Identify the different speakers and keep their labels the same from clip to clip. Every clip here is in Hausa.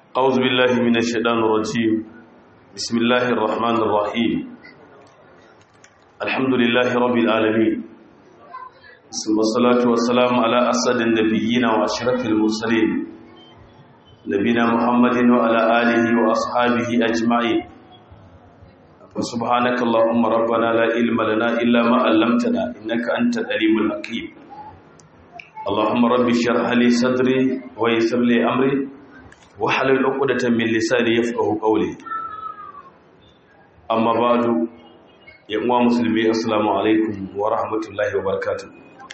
Speaker 1: أعوذ بالله من الشيطان الرجيم بسم الله الرحمن الرحيم الحمد لله رب العالمين ثم الصلاة والسلام على أسد النبيين وأشرف المرسلين نبينا محمد وعلى آله وأصحابه أجمعين فسبحانك اللهم ربنا لا علم لنا إلا ما علمتنا إنك أنت العليم الحكيم اللهم رب اشرح لي صدري ويسر لي أمري wahalar ukudatan min lisani yafqahu qawli amma ba'du ya uwa musulmi assalamu alaikum wa rahmatullahi wa barakatuh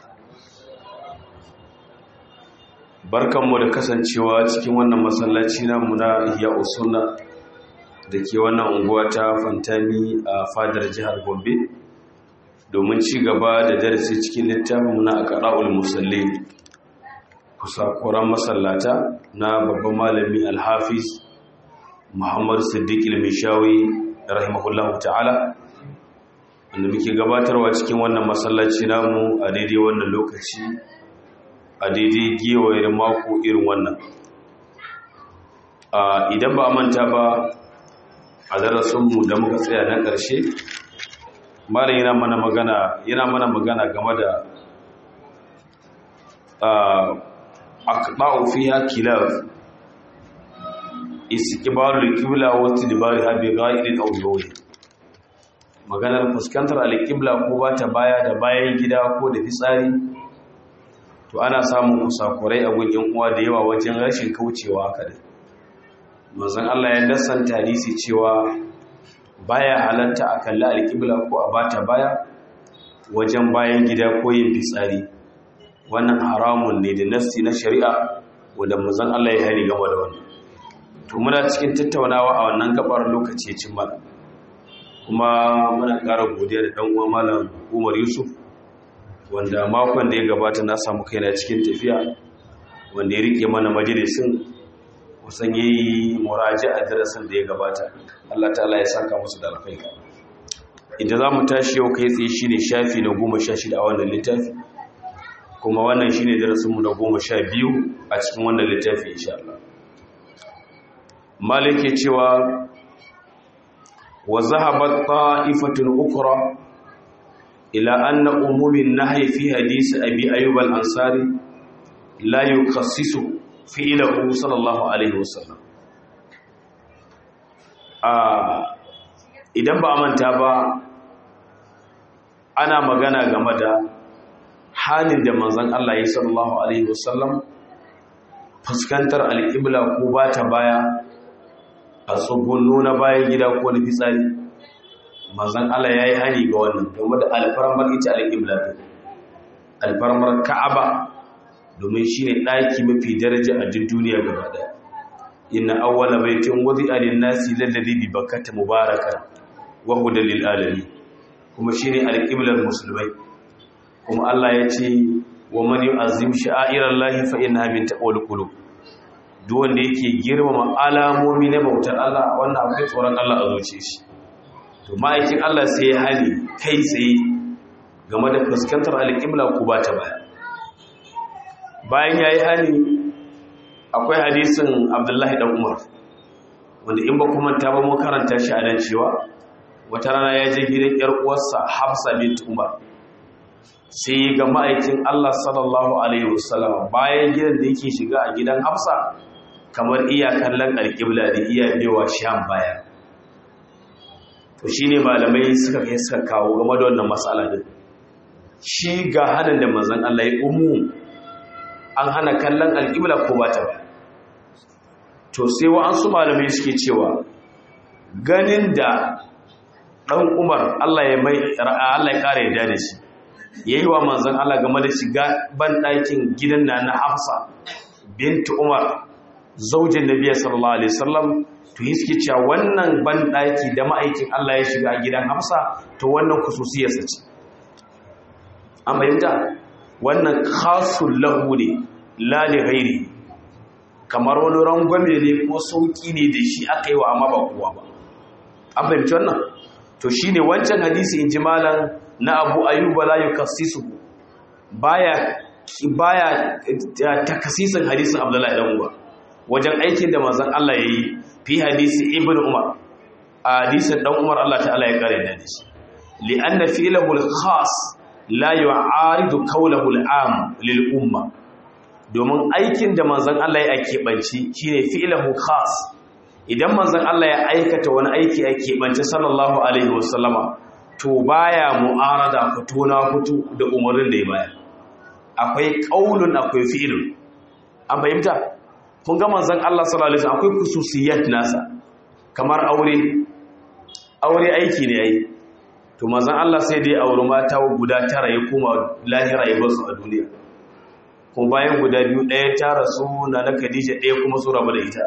Speaker 1: barkanmu da kasancewa cikin wannan masallaci namu na Ihya Usunna dake wannan unguwa ta Fantami a fadar jihar Gombe domin ci gaba da darasi cikin littafin na Aqraul Musallin kusakuran masallata na babban malami alhafiz muhammad siddiq ilmishawi rahimahullahu ta'ala wanda muke gabatarwa cikin wannan masallaci namu a daidai wannan lokaci a daidai gewayar mako irin wannan idan ba a manta ba a darasinmu da muka tsaya na ƙarshe malam yana mana magana yana mana magana game da aqba'u fiha kilab istiqbalu al-qibla wa istidbariha bi ghayri al maganar fuskantar al-qibla ko ba ta baya da bayan gida ko da fitsari to ana samun kusakurai a gun yan uwa da yawa wajen rashin kaucewa haka da manzon Allah ya dasanta hadisi cewa baya halatta a kalli al-qibla ko a bata baya wajen bayan gida ko yin fitsari wannan haramun ne da nassi na shari'a wanda manzon Allah ya hari game da wannan to muna cikin tattaunawa a wannan gabar lokaci cin mana kuma muna ƙara godiya da dan uwa malam Umar Yusuf wanda makon da ya gabata na samu kaina cikin tafiya wanda ya rike mana majalisin kusan yayi muraja'a darasin da ya gabata Allah ta'ala ya saka musu da alkhairi idan zamu tashi yau kai tsaye shine shafi na 16 a wannan littafi kuma wannan shi ne darasinmu na goma sha biyu a cikin wannan littafi insha Allah malike cewa wa zahabat ta'ifatun ukra ila anna umumin nahyi fi hadisi abi ayyub al-ansari la yukassisu fi'lahu sallallahu alaihi wasallam a idan ba a manta ba ana magana game da halin da manzan Allah ya sallallahu Alaihi wasallam fuskantar alƙibla ko ba ta baya a tsugunno na bayan gida ko na fitsari manzan Allah ya yi hani ga wannan domin da alfarmar ita alƙibla ta alfarmar ka'aba domin shi ne ɗaki mafi daraja a duk duniya gaba ɗaya inna awwala baitin wadi alin nasi lalladi bi bakkata mubaraka wa hudan lil alamin kuma shine alƙiblar musulmai kuma Allah ya ce wa man yu'azzim sha'airallahi fa innaha min taqwal qulub duk wanda yake girmama alamomi na bautar Allah wannan akwai tsoron Allah a zuciya shi to ma'aikin Allah sai ya hali kai tsaye game da fuskantar alƙibla ko ba ta baya bayan yayi hali akwai hadisin Abdullahi dan Umar wanda in ba kuma ta ba mu karanta shi a nan cewa wata rana ya je gidan yar uwarsa Hafsa bint Umar sai ga ma'aikin Allah sallallahu Alaihi wasallam bayan gidan da yake shiga a gidan Hafsa kamar iya kallon alƙibla da iya bewa sham baya to shi ne malamai suka kai suka kawo game da wannan matsala din shi ga hannun da mazan Allah ya umu an hana kallon alƙibla ko ba ta ba to sai wa'ansu malamai suke cewa ganin da ɗan umar Allah ya mai Allah ya ƙara yadda da shi ya yi wa manzan Allah game da shiga banɗakin gidan na na hafsa bintu umar zaujin nabiya sallallahu alaihi wasallam to yi suke cewa wannan banɗaki da ma'aikin Allah ya shiga gidan hafsa to wannan kususiyarsa ce an bayyanta wannan khasul lahu ne la li ghairi kamar wani rangwame ne ko sauki ne da shi aka yi wa amma ba kowa ba an fahimci wannan to shine wancan hadisi in ji malam na abu ayyuba la yukassisu baya baya takasisin hadisin abdullahi dan uwa wajen aikin da manzon Allah yayi fi hadisi ibnu umar a hadisin dan umar Allah ta'ala ya kare da shi li anna fi'lahu al-khas la yu'aridu qawlahu al-am lil umma domin aikin da manzon Allah ya keɓance shine fi'lahu khas idan manzon Allah ya aikata wani aiki a keɓance sallallahu alaihi wasallama to baya mu'arada fito na fito da umarnin da ya bayar akwai qaulun akwai fi'lun an fahimta kun ga manzon Allah sallallahu alaihi wasallam akwai khususiyat nasa kamar aure aure aiki ne yayi to manzon Allah sai dai aure mata guda tara ya koma lahira ya basu a duniya kuma bayan guda biyu ɗaya ta rasu na na Khadija ɗaya kuma su rabu da ita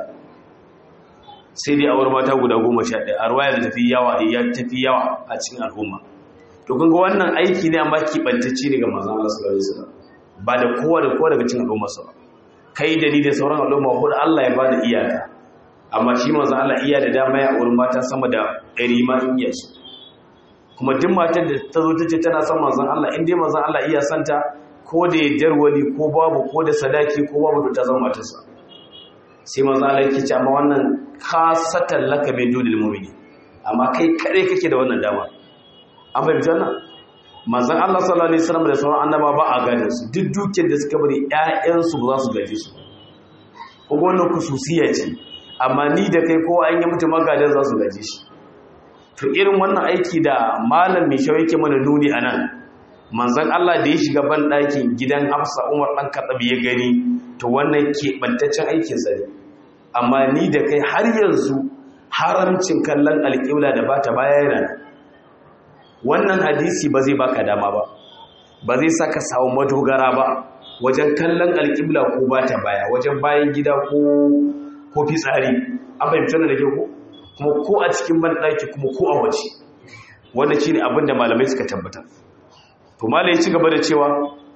Speaker 1: sai dai aure mata guda goma sha ɗaya a ruwaya da tafi yawa ya tafi yawa a cikin al'umma to kun ga wannan aiki ne amma kibantacce ne ga manzon Allah sallallahu alaihi wasallam ba da kowa da kowa daga cikin al'umma sa kai da ni da sauran al'umma ko Allah ya bada iyaka amma shi manzon Allah iya da dama ya aure mata sama da ɗari ma in iya su kuma duk matar da ta zo ta ce tana son manzon Allah in dai manzon Allah iya santa ko da ya wani ko babu ko da sadaki ko babu to ta zama matarsa sai manzon Allah yake ce amma wannan khasatan laka min dunil mu'mini amma kai kare kake da wannan dama an bai bitan manzon Allah sallallahu alaihi wasallam da sauran annaba ba a gadin su duk dukiyar da suka bari ƴaƴan su ba za su gaje su ko wannan kususiya ce amma ni da kai ko an yi mutum magadan za su gaje shi to irin wannan aiki da malam mai shawo yake mana nuni a nan manzan Allah da ya shiga ban ɗakin gidan hafsa umar ɗan kaɗabi ya gani to wannan keɓantaccen aikin sa ne amma ni da kai har yanzu haramcin kallon alƙibla da bata baya yana wannan hadisi ba zai baka dama ba ba zai saka samu madogara ba wajen kallon alƙibla ko bata baya wajen bayan gida ko ko fitsari an fahimci da ke ko kuma ko a cikin banɗaki kuma ko a waje wanda shi ne abinda malamai suka tabbatar to malai ya ci gaba da cewa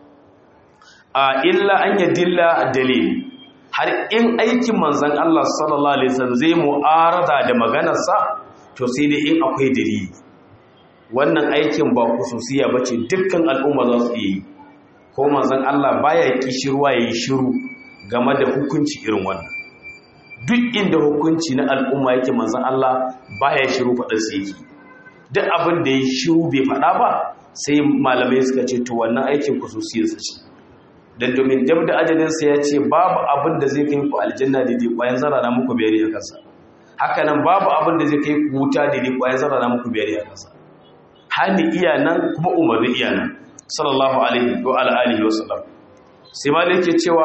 Speaker 1: a illa an yi dilla dalil har in aikin manzan Allah sallallahu alaihi wasallam zai mu'arada da maganarsa to sai dai in akwai dalili wannan aikin ba kususiya bace dukkan al'umma za su yi ko manzan Allah baya kishirwa yayi shiru game da hukunci irin wannan duk inda hukunci na al'umma yake manzan Allah baya shiru faɗarsa yake duk abin da ya shiru bai faɗa ba sai malamai suka ce to wannan aikin kususiyarsa ce don domin dab da ajalinsa ya ce babu abin da zai kai ku aljanna da dai ƙwayan zara na muku biyar a kansa haka nan babu abin da zai kai ku wuta da dai ƙwayan zara na muku biyar a kansa hali iya nan kuma umarni iya nan sallallahu alaihi wa alihi wa sallam sai malai yake cewa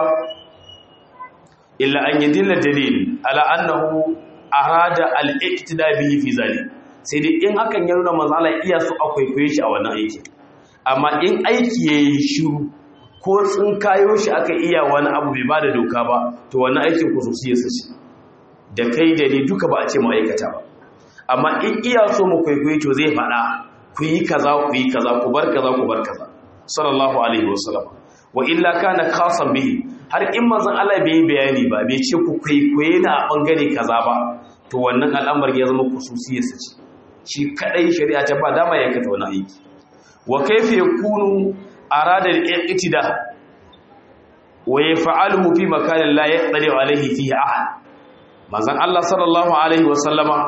Speaker 1: illa an yi dilla dalil ala annahu arada al-iqtida bihi fi zalik sai dai in hakan ya nuna manzo Allah iya su akwai koyi shi a wannan aiki amma in aiki yayi shiru ko tsin kayo shi aka iya wani abu bai bada doka ba to wannan aikin khususiyar sa ce da kai da ni duka ba a ce mu aikata ba amma in iya so mu kwaikwayi to zai faɗa ku yi kaza ku yi kaza ku bar kaza ku bar kaza sallallahu alaihi wasallam wa illa kana khasan bihi har in manzon Allah bai bayani ba bai ce ku kwaikwaye na a bangare kaza ba to wannan al'amari ya zama kususiyarsa ce shi kadai shari'a ta ba dama ya kata wani aiki wa kaifa yakunu arada al-iqtida wa yaf'aluhu fi makanin la yaqdiru alayhi fihi ahad manzon Allah sallallahu alaihi wasallama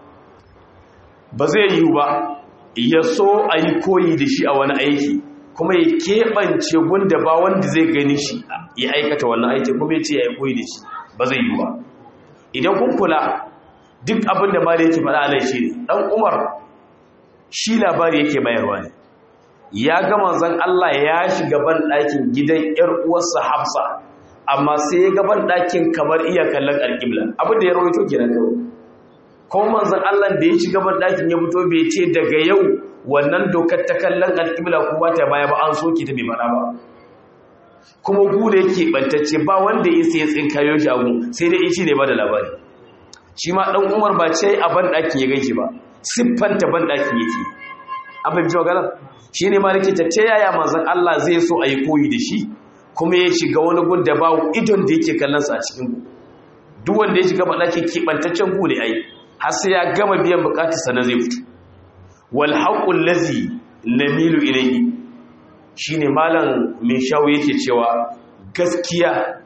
Speaker 1: ba zai yi ba ya so a yi koyi da shi a wani aiki kuma ya keɓance gunda ba wanda zai gani shi ya aikata wannan aiki kuma ya ce ya yi koyi da shi ba zai yi ba idan kun kula duk abin da ma da yake faɗa alai shi ne ɗan umar shi labari yake bayarwa ne ya ga manzon Allah ya shiga ban ɗakin gidan ƴar uwarsa Hafsa amma sai ya ga ban ɗakin kamar iya kallon alƙibla abin da ya rawaito kenan kawai kuma manzon Allah da ya shiga ban ɗakin ya fito bai ce daga yau wannan dokar ta kallon alƙibla ko ba ta baya ba an soke ta bai faɗa ba kuma ku da yake bantacce ba wanda ya sai tsinkayo shi abu sai dai shi ne ba da labari shi ma ɗan umar ba ce a ban ɗakin ya gaishe ba siffanta ban ɗakin yake abin ji magana shi ne ma nake ta ta yaya manzan Allah zai so a yi koyi da shi kuma ya shiga wani gun da ba idon da yake kallonsa a cikin gu duk wanda ya shiga ban ɗakin keɓantaccen gu ne ai har sai ya gama biyan bukatarsa na zai fito wal haqqul ladzi namilu ilayhi shine malam min shawo yake cewa gaskiya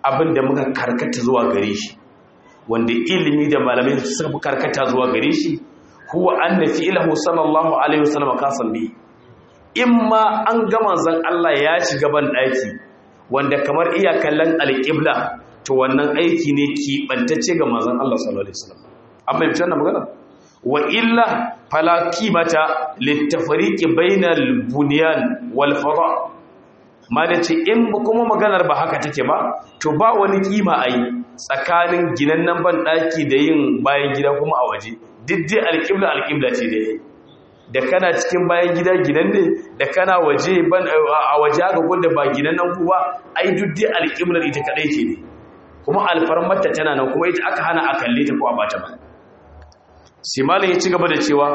Speaker 1: abin da muka karkata zuwa gare shi wanda ilimi da malamai suka fi karkata zuwa gare shi huwa anna fi'lahu sallallahu alaihi wasallam kasan bi imma an ga manzon Allah ya shiga ban daki wanda kamar iya kallon alqibla to wannan aiki ne ki bantacce ga manzon Allah sallallahu alaihi wasallam amma yace wannan magana wa illa fala qimata litafriqi bainal bunyan wal fada ma da ce in kuma maganar ba haka take ba to ba wani kima a yi tsakanin ginannan ban ɗaki da yin bayan gida kuma a waje diddai alƙibla alƙibla ce da yi da kana cikin bayan gida ginan ne da kana waje a waje haka gwada ba ginannan ku ba ai diddai alƙiblar ita kaɗai ce ne kuma alfarmarta tana nan kuma ita aka hana a kalle ta ko a bata ba simalin ya ci gaba da cewa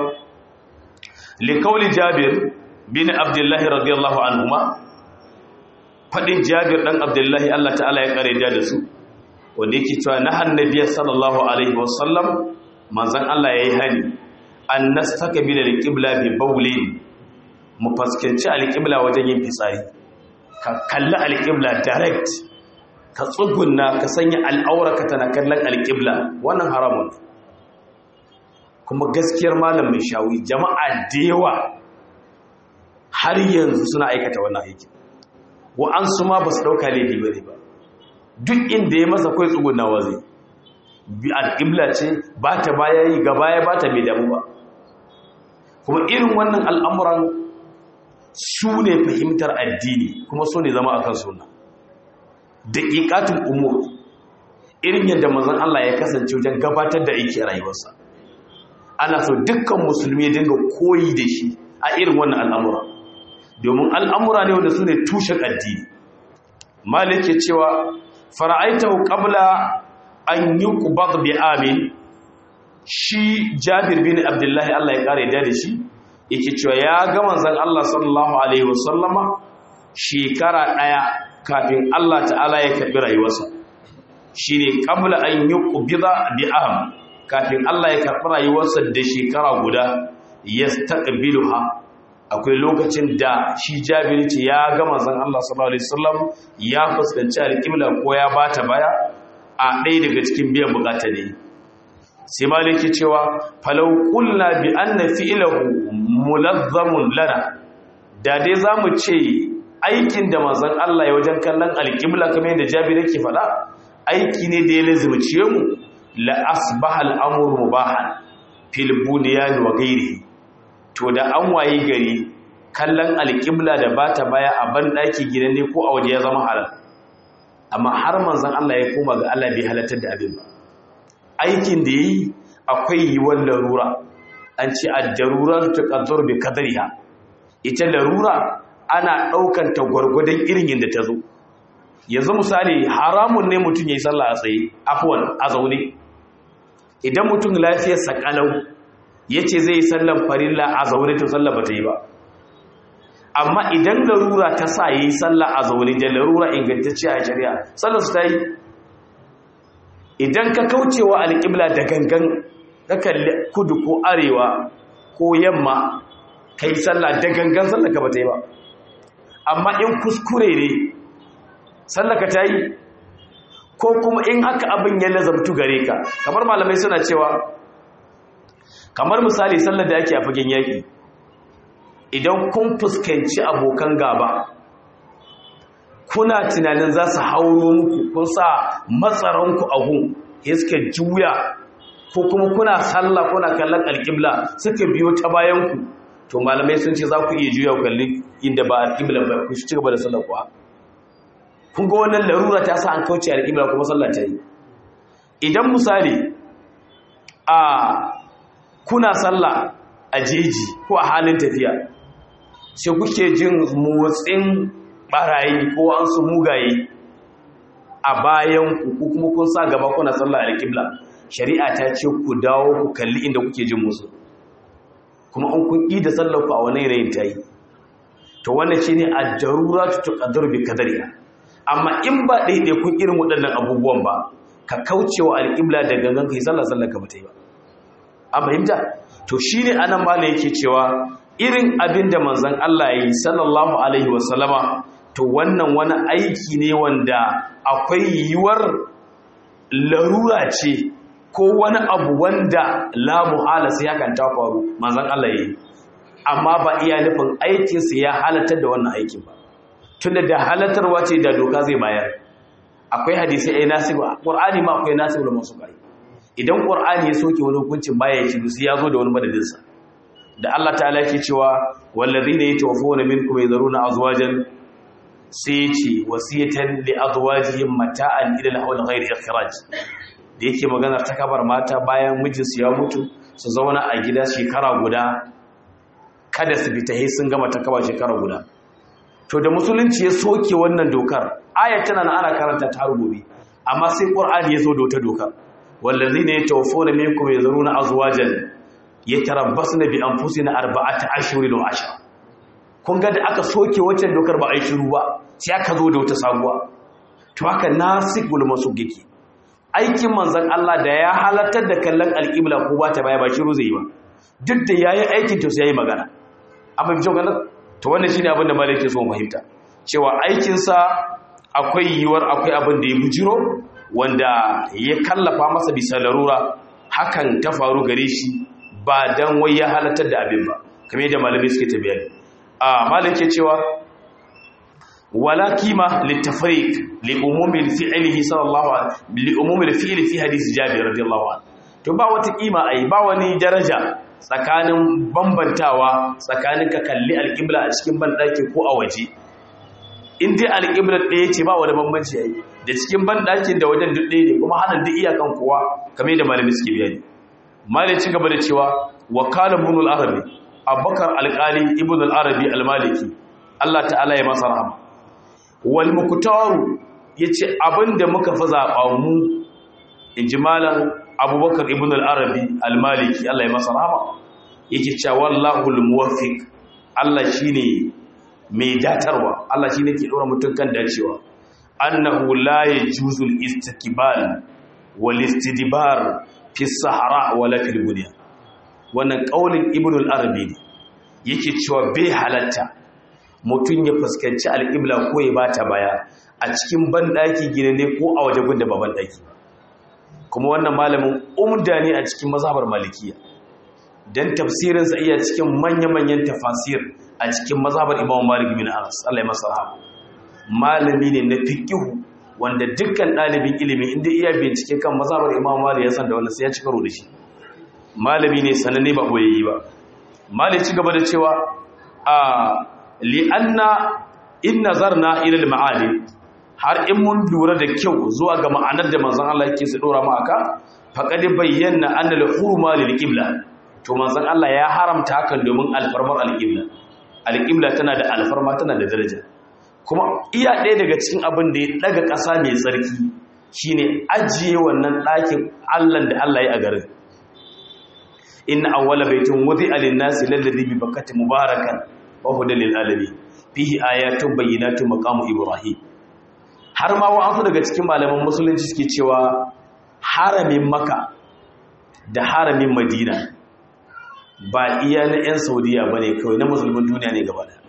Speaker 1: likauli jabir bin abdullahi radiyallahu anhuma faɗin jabir ɗan abdullahi Allah ta'ala ya ƙare da su wanda yake cewa na hannabiyar sallallahu alaihi wasallam manzan Allah ya yi hani an nastaka bi da alƙibla bi baulin mu fuskanci alƙibla wajen yin fitsari ka kalli alƙibla direct ka tsugunna ka sanya al'auraka tana kallon alƙibla wannan haramun kuma gaskiyar malam mai shawi jama'a da yawa har yanzu suna aikata wannan aikin wa'ansu ma ba su ɗauka laifi ba ne ba duk inda ya masa kai tsugunawa zai bi al'ibla ce ba ta baya yi gaba ya ba ta mai damu ba kuma irin wannan al'amuran su ne fahimtar addini kuma su ne zama a kan suna da ƙiƙatun umur irin yadda mazan Allah ya kasance wajen gabatar da aiki a rayuwarsa ana so dukkan musulmi dinga koyi da shi a irin wannan al'amura domin al'amura ne wanda su ne tushen addini malik ke cewa fara'aitahu qabla an yi ƙubar bi amin shi jabir bin abdullahi Allah ya ƙare da shi yake cewa ya ga manzon Allah sallallahu alaihi wasallama shekara ɗaya kafin Allah ta'ala ya karɓi rayuwarsa shine qabla an yi ƙubida bi am kafin Allah ya karɓi rayuwarsa da shekara guda yastaqbiluha akwai lokacin da shi jabiri ce ya gama zan Allah sallallahu alaihi wasallam ya fuskanci alƙibla ko ya bata baya a ɗaya daga cikin biyan bukata ne sai maliki cewa falau qulna bi anna fi'lahu mulazzamun lana da dai zamu ce aikin da manzon Allah ya wajen kallon alƙibla kamar yadda jabiri yake faɗa aiki ne da ya lazimciye mu la asbaha al-amru mubahan fil bunyan wa ghairihi to da an waye gari kallon alƙibla da ba ta baya a banɗaki gidan ne ko a waje ya zama halal amma har manzan Allah ya koma ga Allah bai halatar da abin ba aikin da yi akwai yiwuwar larura an ce a darura ta ƙazzar bai kadariya ita larura ana ɗaukan ta gwargwadon irin yadda ta zo yanzu misali haramun ne mutum ya yi sallah a tsaye afuwan a zaune idan mutum lafiyarsa kalau ya ce zai yi sallan farilla a zaune to sallah ba ta yi ba amma idan larura ta sa yi sallah a zaune da larura ingantacce a shari'a sallar su ta yi idan ka kaucewa alƙibla da gangan ka kalli kudu ko arewa ko yamma ka yi sallah da gangan sallah ka ba ta yi ba amma in kuskure ne sallah ka ta yi ko kuma in haka abin ya lazabtu gare ka kamar malamai suna cewa kamar misali sallar da ake a fagen yaƙi idan kun fuskanci abokan gaba kuna tunanin za su hauro muku kun sa matsaranku a gun ya suka juya ko kuma kuna sallah kuna kallon alƙibla suka biyo ta bayanku to malamai sun ce za ku iya juya kalli inda ba alƙibla ba ku ci gaba da sallar kuwa kun ga wannan larura ta sa an kauce alƙibla kuma sallah ta yi idan misali a kuna sallah a jeji ko a halin tafiya sai kuke jin motsin barayi ko an su mugaye a bayan ku kuma kun sa gaba kuna sallah alƙibla shari'a ta ce ku dawo ku kalli inda kuke jin musu kuma an kun ƙi da sallar ku a wani rayin ta yi to wannan shi ne a jarura tuƙaddar bi kadariya amma in ba ɗaiɗai kun irin waɗannan abubuwan ba ka kaucewa alƙibla da gangan ka yi sallah sallar ka ba ta yi ba a fahimta to shi ne anan mala yake cewa irin abin da manzan Allah ya yi sallallahu alaihi wasallama to wannan wani aiki ne wanda akwai yiwuwar larura ce ko wani abu wanda la muhala sai hakan ta faru manzon Allah yayi amma ba iya nufin aikinsa ya halatar da wannan aikin ba tunda da halatarwa ce da doka zai bayar akwai hadisi ai nasibu qur'ani ma akwai nasibu da masu kai idan qur'ani ya soke wani hukuncin baya ya ci sai ya zo da wani madadin sa da Allah ta'ala yake cewa wallazina yatawaffawna minkum yadharuna azwajan sai ya ce wasiyatan li azwajihim mata'an ila al-hawl ghayr ikhraj da yake magana ta kabar mata bayan mijinsu ya mutu su zauna a gida shekara guda kada su fita sai sun gama ta kaba shekara guda to da musulunci ya soke wannan dokar ayat tana ana karanta ta gobe amma sai qur'ani ya zo da wata dokar wallazina yatawaffawna minkum yazruna azwajan yatarabbasna bi anfusina arba'ata ashhurin wa ashra kun ga da aka soke waccan dokar ba a yi shiru ba sai aka zo da wata sabuwa to haka nasikul masugiki aikin manzon Allah da ya halartar da kallon alƙibla ko ba ta baya ba shiru zai yi ba duk da yayi aikin to sai yayi magana amma bi ganin to wannan shine abin da malai ke so mu fahimta cewa aikin sa akwai yiwuwar akwai abin da ya bujiro wanda ya kallafa masa bisa larura hakan ta faru gare shi ba dan wai ya halartar da abin ba kamar yadda malamai suke ta bayani a malai ke cewa wala kima litafriq li umumi fi'lihi sallallahu alaihi li umumi fi'li fi hadith jabir radiyallahu anhu to ba wata kima ai ba wani daraja tsakanin bambantawa tsakanin ka kalli alqibla a cikin bandaki ko a waje in dai alqibla ɗaya ce ba wani bambanci ai da cikin bandakin da wajen duk ɗaya ne kuma hanan duk iyakan kowa kamar da malami suke bayani malai ci gaba da cewa wa qala ibn al-arabi abubakar alqali ibn al-arabi al-maliki Allah ta'ala ya masa rahama wal muktaru yace abinda muka fi zaba mu injimalan abubakar ibn al-arabi al-maliki Allah ya masa rahama yake cewa wallahu al-muwaffiq Allah shine mai datarwa Allah shine ke dora mutun kan dacewa annahu la yajuzu al-istikbal wal istidbar fi sahara wala fil bunya wannan kaulin ibn al-arabi ne yake cewa bai halatta mutum ya fuskanci al'ibla ko ya ba ta baya a cikin banɗaki gina ne ko a waje gunda ba banɗaki kuma wannan malamin umda ne a cikin mazhabar malikiya don tafsirinsa iya cikin manya-manyan tafasir a cikin mazhabar imam malik bin anas Allah ya masa rahama malami ne na fiqihu wanda dukkan ɗalibin ilimi inda iya bincike kan mazhabar imam malik ya san da wannan sai ya ci karo da shi malami ne sananne ba boyayyi ba malik ci gaba da cewa a li'anna in nazarna ila al-ma'ani har in mun lura da kyau zuwa ga ma'anar da manzon Allah yake su dora mu aka faqad bayyana anna al-hurma lil-qibla to manzon Allah ya haramta hakan domin alfarmar al-qibla al-qibla tana da alfarma tana da daraja kuma iya ɗaya daga cikin abin da ya daga ƙasa mai tsarki shine ajiye wannan ɗakin Allah da Allah ya a garin inna awwala baitin wudi'a lin-nasi lalladhi bi bakkati mubarakan wahudan lil'alami fihi ayatun bayyinatun maqamu ibrahim har ma wa'ansu daga cikin malaman musulunci suke cewa haramin maka da haramin madina ba iya na 'yan saudiya ba ne kawai na musulmin duniya ne gaba da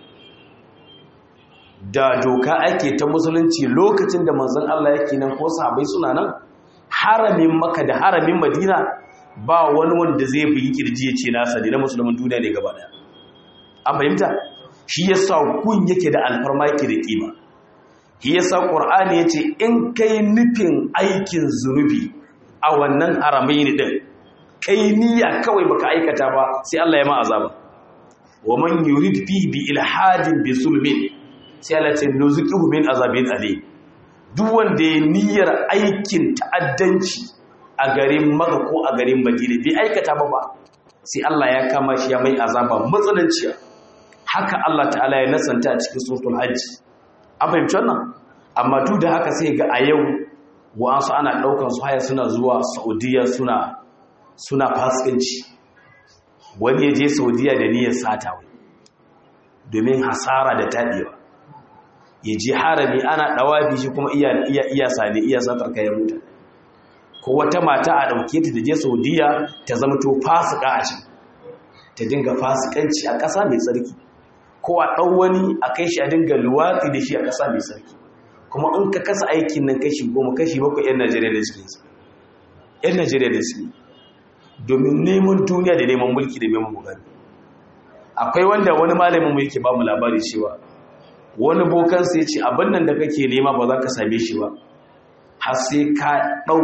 Speaker 1: da doka ake ta musulunci lokacin da manzon Allah yake nan ko sahabai suna nan haramin maka da haramin madina ba wani wanda zai bugi kirji ya ce nasa ne na musulmin duniya ne gaba da an fahimta shi yasa kun yake da alfarma yake da kima shi yasa qur'ani yace in kai nufin aikin zunubi a wannan haramain din kai niyya kawai baka aikata ba sai Allah ya ma azaba wa man yurid fi bi ilhadin bi zulmin sai Allah ce nuzuqihu min azabin alim duk wanda ya niyyar aikin ta'addanci a garin Makka ko a garin Madina bai aikata ba ba sai Allah ya kama shi ya mai azaba matsananciya haka Allah ta'ala ya nasanta a cikin suratul hajji an fahimci wannan amma duk da haka sai ga a yau wa'ansu ana ɗaukar su haya suna zuwa saudiya suna suna fasikanci wani ya je saudiya da niyyar sata wai domin hasara da taɗewa ya je harami ana ɗawafi shi kuma iya iya iya sane iya satar kayan mutane ko wata mata a ɗauke ta da je saudiya ta zama to fasika a can ta dinga fasikanci a ƙasa mai tsarki ko a ɗau wani a kai shi a dinga luwatsi da shi a ƙasa mai sarki kuma in ka kasa aikin nan kashi goma kashi bakwai 'yan najeriya da suke 'yan najeriya da suke domin neman duniya da neman mulki da neman mugani akwai wanda wani malamin mu yake ba mu labari cewa wani bokansa ya ce abin nan da kake nema ba za ka same shi ba har sai ka ɗau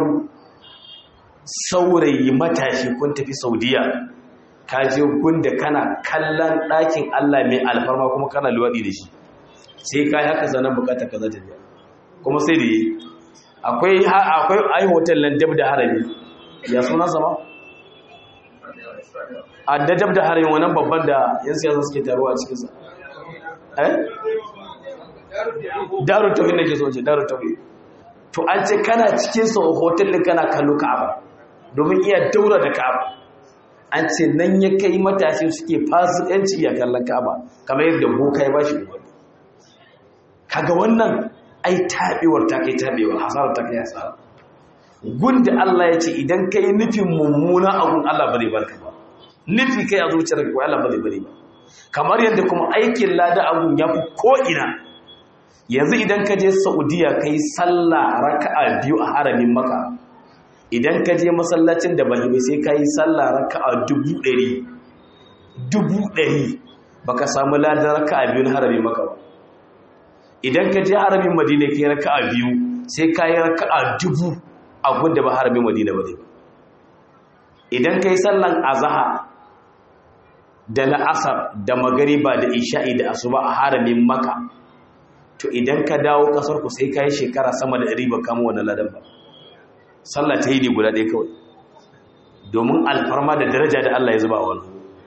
Speaker 1: saurayi matashi kun tafi saudiya ka je gunda kana kallon ɗakin allah mai alfarma kuma kana luwaɗi da shi sai ka yi haka zanen bukata ka zata biya kuma sai da yi akwai ai hotel nan dab da harami ya suna sama a da dab da harami wannan babban da yan siyasa suke taruwa a cikinsa eh daru tauhid nake so ce daru tauhid to an ce kana cikin sa hotel din kana kallo Ka'aba domin iya daura da Ka'aba an ce nan ya kai matashi suke fasikanci ya kallon Ka'aba kamar yadda boka ya bashi umarni kaga wannan ai tabewar ta kai tabewar hasarar ta kai hasara gunda Allah ya ce idan kai nufin mummuna abun Allah ba zai barka ba nufi kai a zuciyarka ko Allah ba zai bari ba kamar yadda kuma aikin lada abun ya fi ko ina yanzu idan ka je saudiya ka yi sallah raka'a biyu a haramin maka idan ka je masallacin da bai sai ka yi sallah raka'a dubu ɗari dubu ɗari ba ka samu ladan raka'a biyu na haramin maka ba idan ka je haramin madina ka yi raka'a biyu sai ka yi raka'a dubu a gunda ba haramin madina ba ne idan ka yi sallan azaha da la'asar da magariba da isha'i da asuba a haramin maka to idan ka dawo kasar ku sai ka yi shekara sama da ɗari ba kama wannan ladan ba sallah ta yi ne guda ɗaya kawai domin alfarma da daraja da Allah ya zuba wani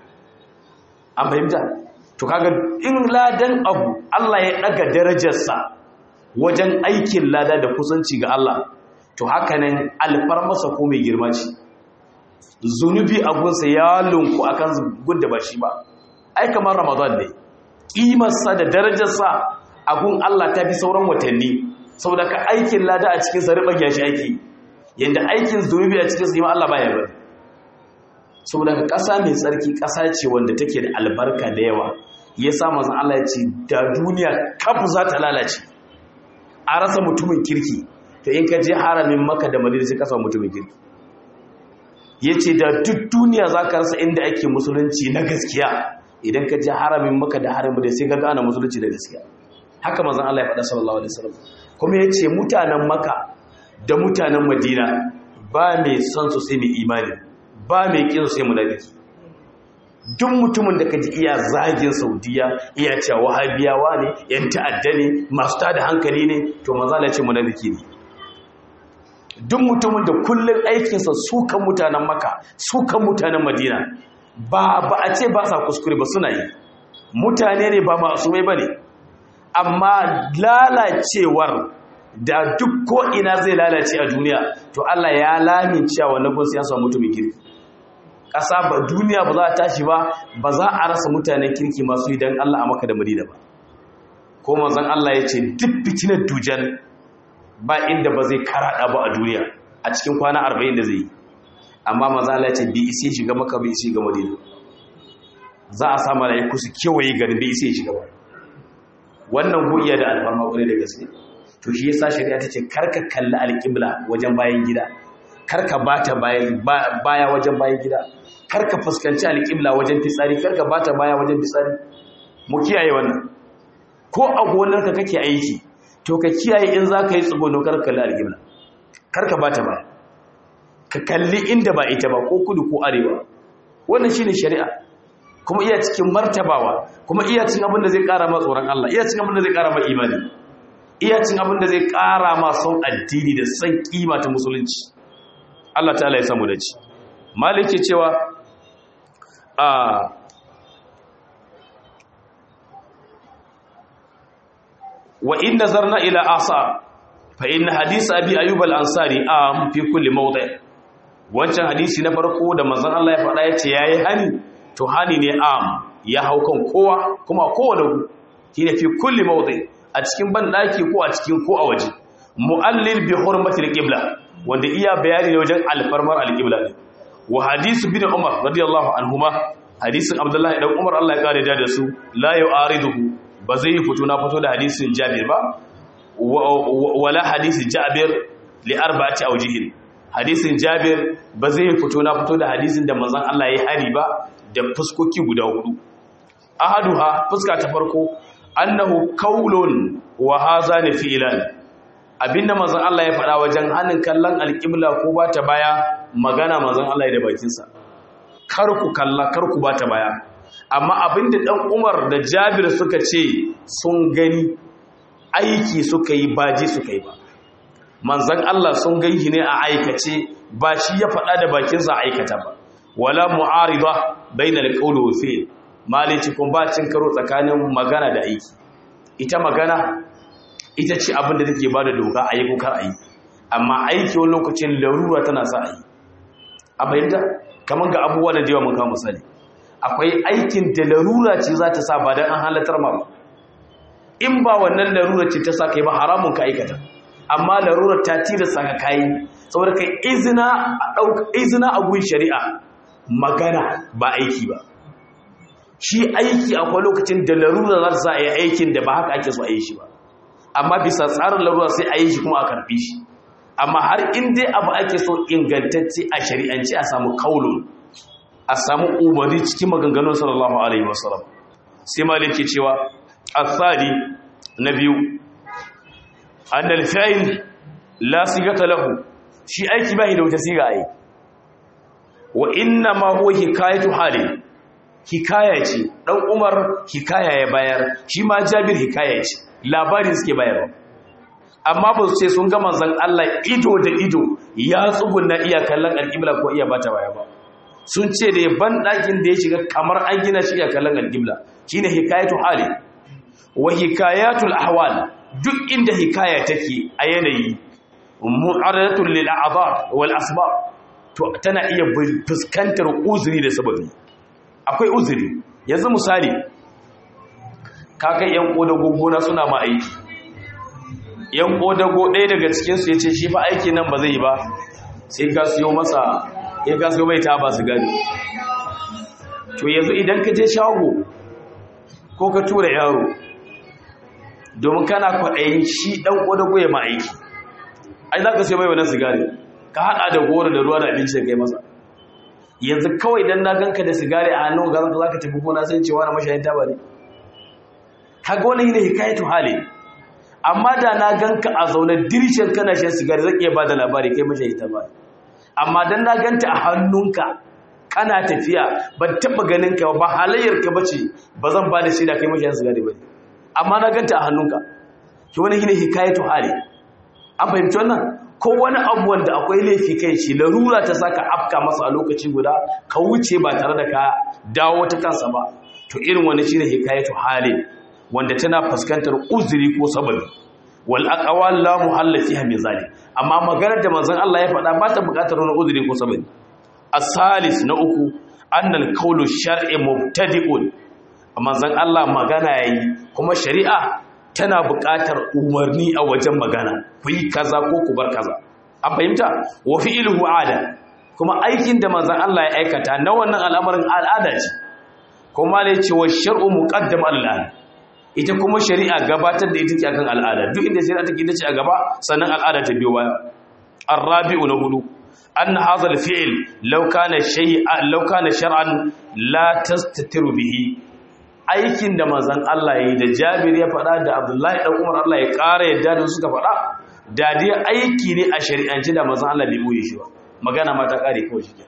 Speaker 1: an fahimta to kaga in ladan abu Allah ya ɗaga darajarsa wajen aikin lada da kusanci ga Allah to haka nan alfarmasa ko mai girma ce zunubi abunsa ya lunku akan gudda ba shi ba ai kamar ramadan ne ƙimarsa da darajarsa abun Allah ta fi sauran watanni saboda ka aikin lada a cikin sa riban yashi aiki yanda aikin zunubi a cikin sa yi Allah baya bari saboda ka ƙasa mai tsarki ƙasa ce wanda take da albarka da yawa ya sa manzon Allah ya ce da duniya kafu za ta lalace a rasa mutumin kirki to in ka je haramin maka da madina sai ka samu mutumin kirki ya ce da duk duniya za ka rasa inda ake musulunci na gaskiya idan ka je haramin maka da haramin da sai ka gane musulunci da gaskiya haka mazan Allah ya faɗa sallallahu alaihi wasallam kuma ya ce mutanen maka da mutanen madina ba mai son su sai mai imani ba mai kin su sai munafiki duk mutumin da kaji iya zagin saudiya iya cewa wahabiyawa ne yan ta'adda ne masu tada hankali ne to manzo Allah ya ce munafiki ne duk mutumin da kullun aikinsa sukan mutanen maka sukan mutanen madina ba ba a ce ba sa kuskure ba suna yi mutane ne ba masu mai bane amma lalacewar da duk ko ina zai lalace a duniya to Allah ya lamin cewa wannan gun sai mutumin kirki ƙasa ba duniya ba za a tashi ba ba za a rasa mutanen kirki masu yi don Allah a maka da Madina ba ko manzon Allah ya ce duk fitinar dujan ba inda ba zai karaɗa ba a duniya a cikin kwana 40 da zai yi amma manzon Allah ya ce bi isi shiga maka bi isi shiga Madina za a sa malaiku su kewaye garin bi isi shiga ba wannan goyiya da alfarma kwarai da gaske to shi yasa shari'a ta ce karka kalli alƙibla wajen bayan gida karka bata baya wajen bayan gida karka fuskanci alƙibla wajen fitsari karka bata baya wajen fitsari mu kiyaye wannan ko a gonarka kake aiki to ka kiyaye in za ka yi tsugono karka kalli alƙibla karka bata baya ka kalli inda ba ita ba ko kudu ko arewa wannan shine shari'a kuma iya cikin martabawa kuma iya cin abin da zai ƙara ma tsoron Allah iya cin abin da zai ƙara ma imani iya cin abin da zai ƙara ma son addini da son kima ta musulunci Allah ta'ala ya samu da ci maliki cewa a wa in nazarna ila asa fa in hadith abi ayyub al-ansari am fi kulli mawdi' wancan hadisi na farko da manzon Allah ya faɗa yace yayi hani to hani ne am ya hau kan kowa kuma kowane shine fi kulli mawdi' a cikin banɗaki ko a cikin ko a waje mu'allil bi hurmatil qibla wanda iya bayani ne wajen alfarmar alqibla ne wa hadisu bin umar radiyallahu anhuma hadisin abdullahi dan umar Allah ya kare da su la yu'ariduhu ba zai fito na fito da hadisin jabir ba wala hadisi jabir li arba'ati awjihin hadisin jabir ba zai fito na fito da hadisin da manzon Allah ya hari ba da fuskoki guda hudu ahaduha fuska ta farko annahu qaulun wa hazani fi'lan abinda manzon Allah ya faɗa wajen hannun kallon alƙibla ko ba ta baya magana manzon Allah ya da bakinsa kar ku kalla kar ku ba ta baya amma abinda dan Umar da Jabir suka ce sun gani aiki suka yi baji suka yi ba manzon Allah sun gani ne a aikace ba shi ya faɗa da bakinsa aikata ba wala mu'arida bainal qawli wa fi'l malici kun ba cin karo tsakanin magana da aiki ita magana ita ce abin da take ba da doka a yi ko kar a yi amma aiki wani lokacin larura tana sa a yi a bayyanta kamar ga abubuwa da jewa mun kawo misali akwai aikin da larura ce za ta sa ba don an halatar ma ba in ba wannan larura ce ta sa kai ba haramun ka aikata amma larura ta tilasta ka kayi saboda kai izina a ɗauka izina a gun shari'a magana ba aiki ba shi aiki akwai lokacin da larura za ta sa a yi aikin da ba haka ake so a yi shi ba amma bisa tsarin larura sai a yi shi kuma a karfi shi amma har in dai abu ake so ingantacce a shari'ance a samu kaulun a samu umarni cikin maganganun sallallahu alaihi wasallam sai malik ke cewa asali na biyu annal fa'il la sigata lahu shi aiki bai da wata siga ai wa inna ma huwa hikayatu hali hikaya ce dan umar hikaya ya bayar shi ma jabir hikaya ce labarin suke bayarwa amma ba su ce sun ga manzon Allah ido da ido ya tsugunna iya kallon alƙibla ko iya bata baya ba sun ce da ban ɗakin da ya shiga kamar an gina shi iya kallon alƙibla shine hikayatu hali wa hikayatul ahwal duk inda hikaya take a yanayi mu'aradatul lil a'dhar wal asbab to tana iya fuskantar uzuri da sababi akwai uzuri yanzu misali kakai yan kodago gona suna ma aiki yan kodago ɗaya daga cikinsu ya ce shi fa aiki nan ba zai yi ba sai ka siyo masa ya ka siyo mai ta ba su gani to yanzu idan ka je shago ko ka tura yaro domin kana kwaɗayin shi ɗan kodago ya ma aiki ai za ka siyo mai wannan sigari ka haɗa da goro da ruwa da abinci da kai masa yanzu kawai dan na ganka da sigari a hannun ga za ka tafi gona sai cewa na mashayin taba ne kaga wani ne hikayatu hali amma da na ganka a zaune dirshin kana shan sigari zan iya ba da labari kai mashayin taba amma dan na ganta a hannunka kana tafiya ban taba ganin ka ba halayyar ka bace ba zan ba da shi da kai mashayin sigari ba amma na ganta a hannunka ki wani ne hikayatu hali an fahimci wannan ko wani abu wanda akwai laifi kai shi larura ta saka afka masa a lokaci guda ka wuce ba tare da ka dawo ta kansa ba to irin wani shine hikayatu halin wanda tana fuskantar uzuri ko sababi wal aqwal la muhalla fiha min zalim amma maganar da manzon Allah ya faɗa ba ta buƙatar wani uzuri ko sababi as-salis na uku annal qawlu shar'i mubtadi'un manzon Allah magana yayi kuma shari'a tana buƙatar umarni a wajen magana ku yi kaza ko ku bar kaza an fahimta wa fi'luhu ada kuma aikin da manzon Allah ya aikata na wannan al'amarin al'ada ce kuma ne ce wa shar'u muqaddam al'ada ita kuma shari'a gabatar da ita ce akan al'ada duk inda shari'a take ita ce a gaba sannan al'ada ta biyo baya arabi'u na hudu anna hadha al-fi'l law kana shay'an law kana shar'an la tastatiru bihi aikin da manzan Allah ya yi da jabir ya faɗa da abdullahi ɗan umar Allah ya ƙara yadda da suka faɗa da dai aiki ne a shari'anci da manzan Allah bai ɓoye shi ba magana mata ƙare kawai shi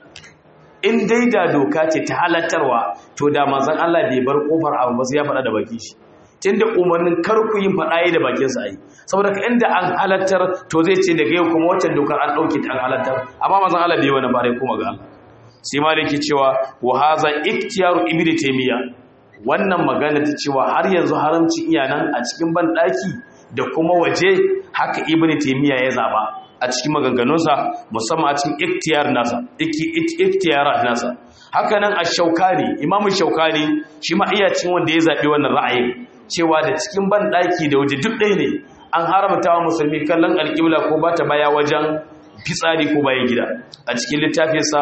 Speaker 1: in dai da doka ce ta halattarwa to da manzan Allah bai bar ƙofar abu ba sai ya faɗa da baki shi tun da umarnin karku yin faɗa yi da bakinsa a yi saboda ka inda an halattar to zai ce daga yau kuma waccan dokar an ɗauke ta an halattar amma manzan Allah bai wani bare kuma ga Allah sai ma da ke cewa wa haza iktiyaru ibnu taymiya wannan magana ta cewa har yanzu haramci iyanan a cikin banɗaki da kuma waje haka ibn taymiya ya zaba a cikin maganganunsa musamman a cikin iktiyar nasa iktiyarat nasa haka nan ash-shaukani imamu shaukani shi ma iya cikin wanda ya zabi wannan ra'ayin cewa da cikin banɗaki da waje duk ɗaya ne an haramta wa musulmi kallon alƙibla ko ba ta baya wajen fitsari ko bayan gida a cikin littafinsa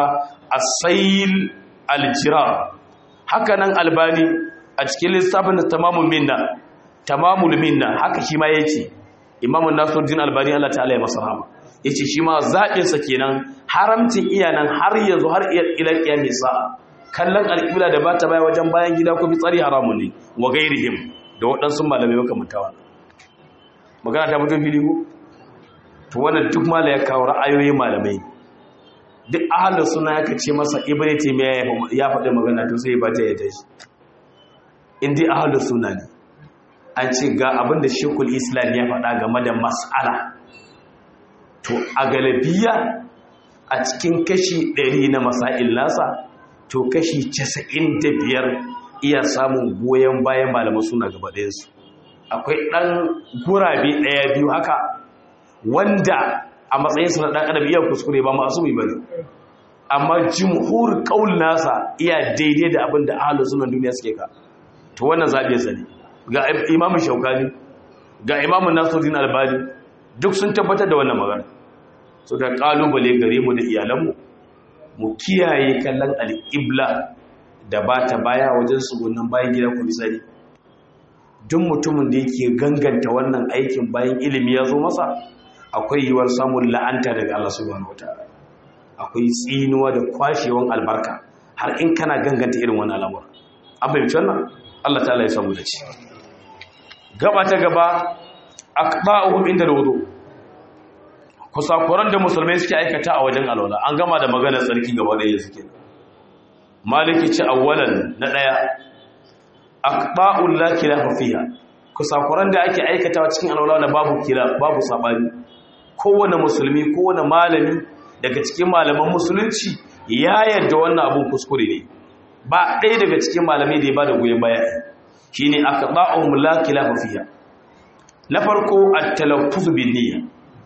Speaker 1: as-sayl al-jirar haka nan albani a cikin lissafin da tamamul minna tamamul minna haka shi ma yake imamu nasiruddin albani Allah ta'ala ya masa rahama yace shi ma zaɓin sa kenan haramcin iyanan har yanzu har ila kiyami sa'a kallon alƙibla da bata baya wajen bayan gida ko fitsari haramun ne wa gairihim da waɗansu malamai makamanta wannan magana ta mutum fili ko to wannan duk mala ya kawo ra'ayoyin malamai duk ahalin suna ya kace masa ibn taymiya ya faɗi magana to sai ba ta yadda shi in dai ahalin suna ne an ce ga abin da shekul islam ya faɗa game da mas'ala to a galabiya a cikin kashi 100 na masail nasa to kashi 95 iya samun goyon bayan malaman suna gaba ɗayansu akwai ɗan gurabe ɗaya biyu haka wanda a matsayinsa na ɗan adam iya kuskure ba masu mai bane amma jimhur ƙaul nasa iya daidai da abin da ahalin sunan duniya suke ka to wannan zaɓe sa ne ga imamun shaukani ga imamun nasiruddin albani duk sun tabbatar da wannan magana so da ƙalubale gare mu da iyalanmu mu kiyaye kallon al'ibla da ba ta baya wajen sugunan bayan gida ko misali duk mutumin da yake ganganta wannan aikin bayan ilimi ya zo masa akwai yiwuwar samun la'anta daga Allah subhanahu wataala akwai tsinuwa da kwashewan albarka har in kana ganganta irin wannan al'amura an bayyana wannan Allah ta'ala ya samu da ci gaba ta gaba aqba'uhum inda wudu kusakuran da musulmai suke aikata a wajen alwala an gama da magana tsarki gaba da suke maliki ci awwalan na daya aqba'ul la khilafa fiha kusakuran da ake aikatawa cikin alwala na babu kila babu sabani kowane musulmi kowane malami daga cikin malaman musulunci ya yarda wannan abun kuskure ne ba ɗaya daga cikin malamai da ya bada goyen baya shine aqba'uhum la khilafa fiha na farko at-talaffuz bin niyya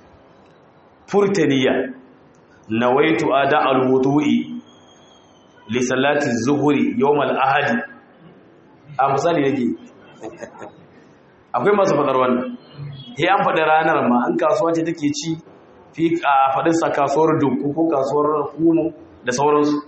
Speaker 1: furtaniya nawaitu ada al-wudu'i li salati az-zuhri yawm al-ahadi a misali yake akwai masu fadar wannan he an faɗi ranar ma an kasuwa ce take ci fi a faɗin sa kasuwar dunku ko kasuwar kumo da sauransu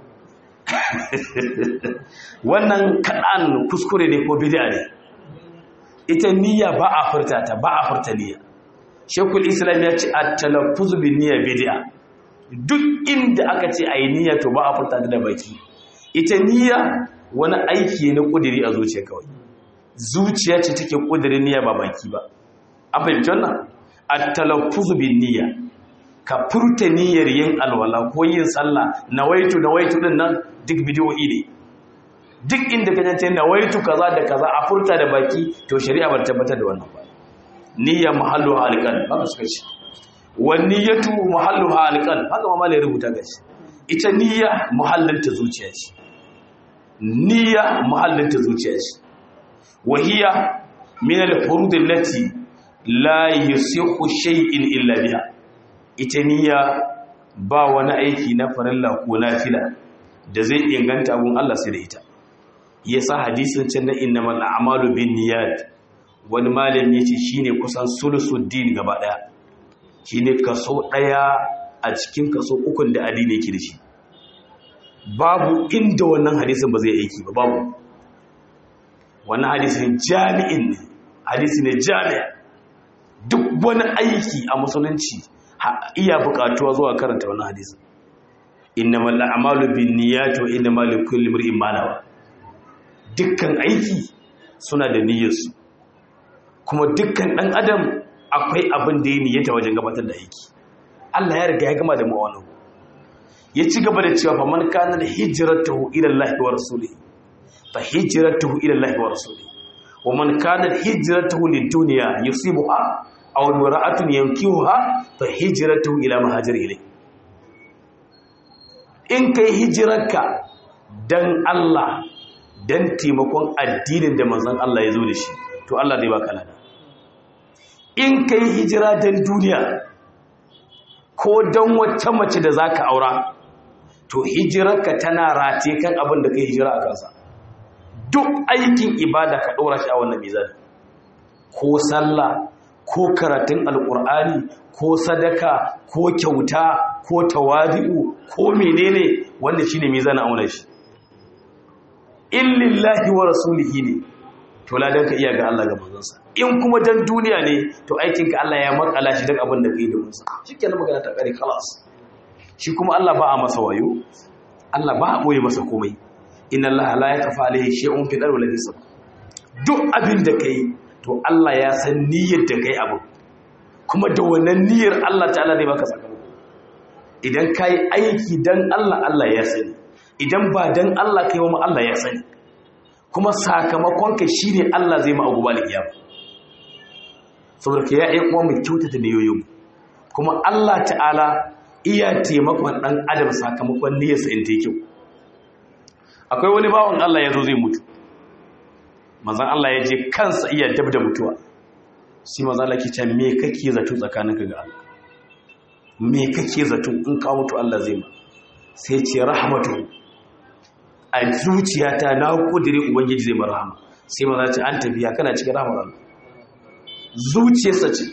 Speaker 1: wannan kaɗan kuskure ne ko bid'a ne ita niyya ba a furta ta ba a furta niyya shekul islam ya ce a talaffuzu bin niyya bid'a duk inda aka ce a yi niyya to ba a furta da baki ita niyya wani aiki na kudiri a zuciya kawai zuciya ce take kudirin niyya ba baki ba an fahimci wannan a talaffuzu bin niyya ka furta niyyar yin alwala ko yin sallah nawaitu nawaitu din nan duk bidiyoyi ne duk inda ka jance nawaitu kaza da kaza a furta da baki to shari'a ba tabbatar da wannan ba niyya mahallu halqan haka suka ce wa niyyatu mahallu halqan haka ma malai rubuta gashi ita niyya muhallin ta zuciya ce niyya muhallin ta zuciya ce wa hiya min al-furud allati la yasihu shay'in illa biha ita niyya ba wani aiki na farilla ko nafila da zai inganta abun Allah sai da ita yasa hadisin can na innamal a'malu binniyat wani malami yace shine kusan sulusuddin gaba daya shine kaso daya a cikin kaso ukun da addini yake da shi babu inda wannan hadisin ba zai aiki ba babu wannan hadisin jami'in ne hadisi ne jami'a duk wani aiki a musulunci iya bukatuwa zuwa karanta wannan hadisin innamal a'malu binniyat wa innamal likulli imrin ma nawa dukkan aiki suna da niyyarsu kuma dukkan dan adam akwai abin da ya niyyata wajen gabatar da aiki Allah ya riga ya gama da mu wannan ya ci gaba da cewa fa man kana da hijratuhu ila Allah wa rasulihi fa hijratuhu ila Allah wa rasulihi wa man kana hijratuhu lid dunya yusibuha aw imra'atun yankihuha fa hijratuhu ila ma hajara ilayhi in kai hijirarka dan Allah dan taimakon addinin da manzon Allah ya zo da shi to Allah zai baka lada in kai hijira dan duniya ko dan wata mace da zaka aura to hijirarka tana rate kan abin da kai hijira a kansa duk aikin ibada ka ɗora shi a wannan mizan ko sallah ko karatun alkur'ani ko sadaka ko kyauta ko tawadi'u ko menene wanda shine mizan auna shi in lillahi wa rasulihi ne to ladan ka iya ga Allah ga manzansa in kuma dan duniya ne to aikin ka Allah ya makala shi duk abin da kai da musa shikenan magana ta kare khalas shi kuma Allah ba a masa wayo Allah ba a boye masa komai inna Allah la yakfa alayhi shay'un fil ardi wala fis duk abin da kai to Allah ya san niyyar da kai abu kuma da wannan niyyar Allah ta'ala zai baka sakamako idan kai aiki dan Allah Allah ya sani idan ba dan Allah kai wa Allah ya sani kuma sakamakon ka shine Allah zai ma abubuwa kiyama saboda ka ya ayyuka mu kyautata niyoyin kuma Allah ta'ala iya taimakon dan adam sakamakon niyyarsa in ta kyau akwai wani bawan Allah ya zo zai mutu manzan Allah ya je kansa iya dab da mutuwa sai manzan Allah ke ce me kake zato tsakaninka ga Allah me kake zato in ka mutu Allah zai ma sai ce rahmatu a zuciyata na kudiri ubangiji zai ma rahama sai manzan ce an tafiya kana cikin rahmar Allah zuciyarsa ce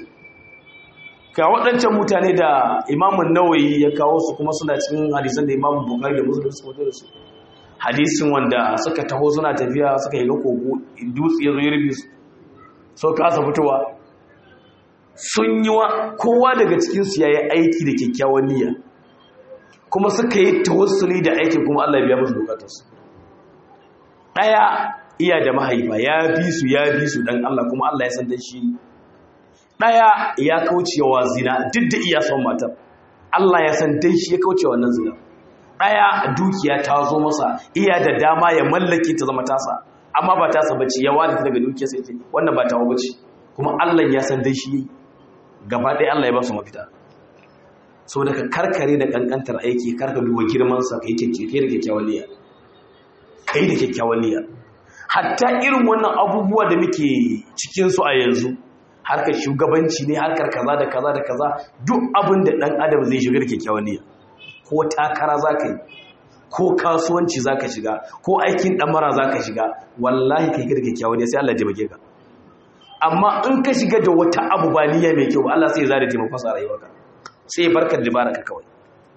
Speaker 1: ka waɗancan mutane da imamun nawayi ya kawo su kuma suna cikin hadisan da imamun bukari da musulun su mutu da su hadisin wanda suka taho suna tafiya suka yi ga kogo dutse ya zo ya rufe su so kasa fitowa sun yi wa kowa daga cikinsu ya yi aiki da kyakkyawan niyya kuma suka yi tawassuli da aikin kuma Allah ya biya musu bukatarsu ɗaya iya da mahaifa ya bi su ya bi su dan Allah kuma Allah ya san dan shi ɗaya ya kaucewa zina duk da iya son matar Allah ya san dan shi ya kaucewa wannan zina ɗaya dukiya ta zo masa iya da dama ya mallake ta zama tasa amma ba tasa bace ya wani daga dukiya sai ce wannan ba tawo bace kuma Allah ya san dai shi gaba ɗaya Allah ya ba su mafita saboda ka karkare da kankantar aiki karka duba girman sa kai kike da kyakkyawan niyya kai da kyakkyawan niyya hatta irin wannan abubuwa da muke cikin su a yanzu harkar shugabanci ne harkar kaza da kaza da kaza duk abin da dan adam zai shiga da kyakkyawan niyya ko takara za ka yi ko kasuwanci za ka shiga ko aikin ɗamara za ka shiga wallahi ka yi da kyakkyawan ne sai Allah taimake ka amma in ka shiga da wata abu ba niyya mai kyau Allah sai ya zara taimakon sa rayuwarka sai ya barka da ka kawai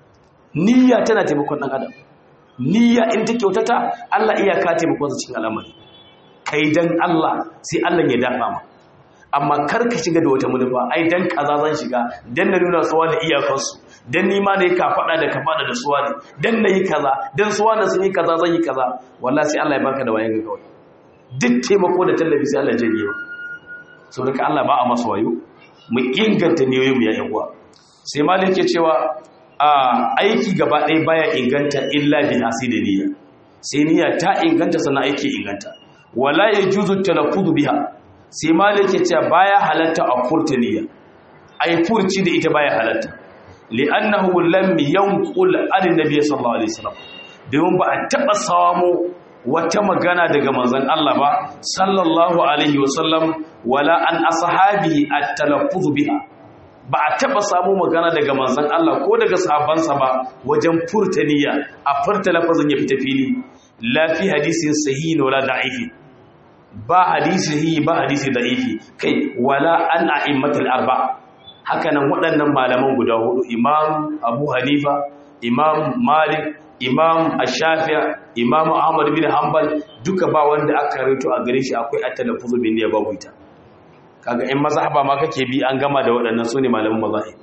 Speaker 1: niyya tana taimakon ɗan adam niyya in ta kyautata Allah iya ka taimakon sa cikin al'amari kai dan Allah sai Allah ya dafa ma amma kar ka shiga da wata manufa ai dan kaza zan shiga dan na nuna suwa da iyakansu dan nima ne ka faɗa da ka faɗa da suwa ne dan na yi kaza dan suwa da sun yi kaza zan yi kaza wallahi sai Allah ya baka da wayan ga kawai duk taimako da tallafi sai Allah ya janye ba saboda ka Allah ba a masa wayo mu inganta niyoyin mu ya yan uwa sai malik ke cewa a aiki gaba ɗaya baya inganta illa bi da niyya sai niyya ta inganta sannan aiki inganta wala yajuzu talaffuzu biha sai malik ya ce baya halatta a furta niyya ai furci da ita baya halatta li'annahu lam yanqul an nabiy sallallahu alaihi wasallam domin ba a taba samu wata magana daga manzon Allah ba sallallahu alaihi wasallam wala an ashabi at-talaffuz biha ba a taba samu magana daga manzon Allah ko daga sahabbansa ba wajen furta niyya a furta lafazin ya fita fili la fi hadisin sahihi wala da'ifi ba hadisi ba hadisi da'ifi kai wala an a'immatul arba hakanan waɗannan malaman guda hudu imam abu hanifa imam malik imam ash-shafi'i imam ahmad bin hanbal duka ba wanda aka rawaito a gare shi akwai at-talaffuzu bin niyya babu ita kaga in mazhaba ma kake bi an gama da waɗannan sune malaman mazahib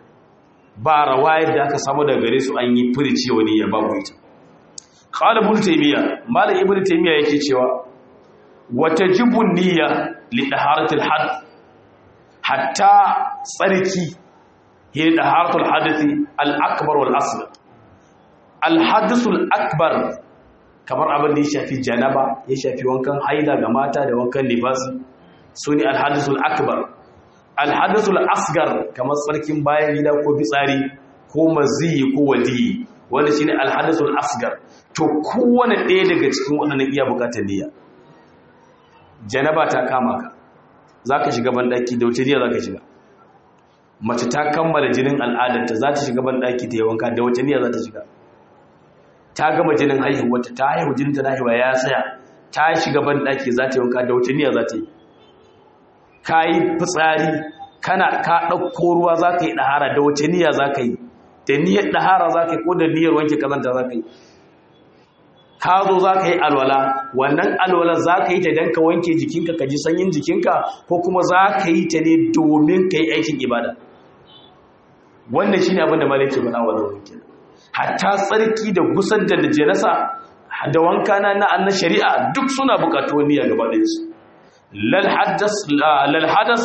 Speaker 1: ba rawayar da aka samu daga gare su an yi furici wani ya babu ita qala ibn taymiya malam ibn taymiya yake cewa وتجب النية لطهارة الحدث حتى tsarki هي طهارة الحدث الأكبر والأصغر الحدث الأكبر kamar abin da ya shafi janaba ya shafi wankan haida ga mata da wankan nifasi su ne alhadisul akbar alhadisul asgar kamar tsarkin bayan gida ko fitsari ko maziyi ko wadiyi wanda shine alhadisul asgar to kowane ɗaya daga cikin waɗannan iya bukatar niyya janaba ta kama ka za ka shiga banɗaki da wace jiya za ka shiga mace ta kammala jinin al'adarta za ta shiga banɗaki ta yi wanka da wace niyya za ta shiga ta gama jinin haihuwata ta haihu jinin ta haihuwa ya tsaya ta shiga banɗaki za ta yi wanka da wace niyya za ta yi ka yi fitsari kana ka ɗauko ruwa za ka yi ɗahara da wace niyya za ka yi da niyyar ɗahara za ka yi ko da niyyar wanke kazanta za ka yi ka zo za ka yi alwala wannan alwala za ka yi ta don ka wanke jikinka ka ji sanyin jikinka ko kuma za ka yi ta ne domin ka yi aikin ibada wannan shi ne abinda malaki faɗa wa zaune hatta tsarki da gusar da najerasa da wanka na na shari'a duk suna bukatu wani ya gaba ɗinsu lalhadas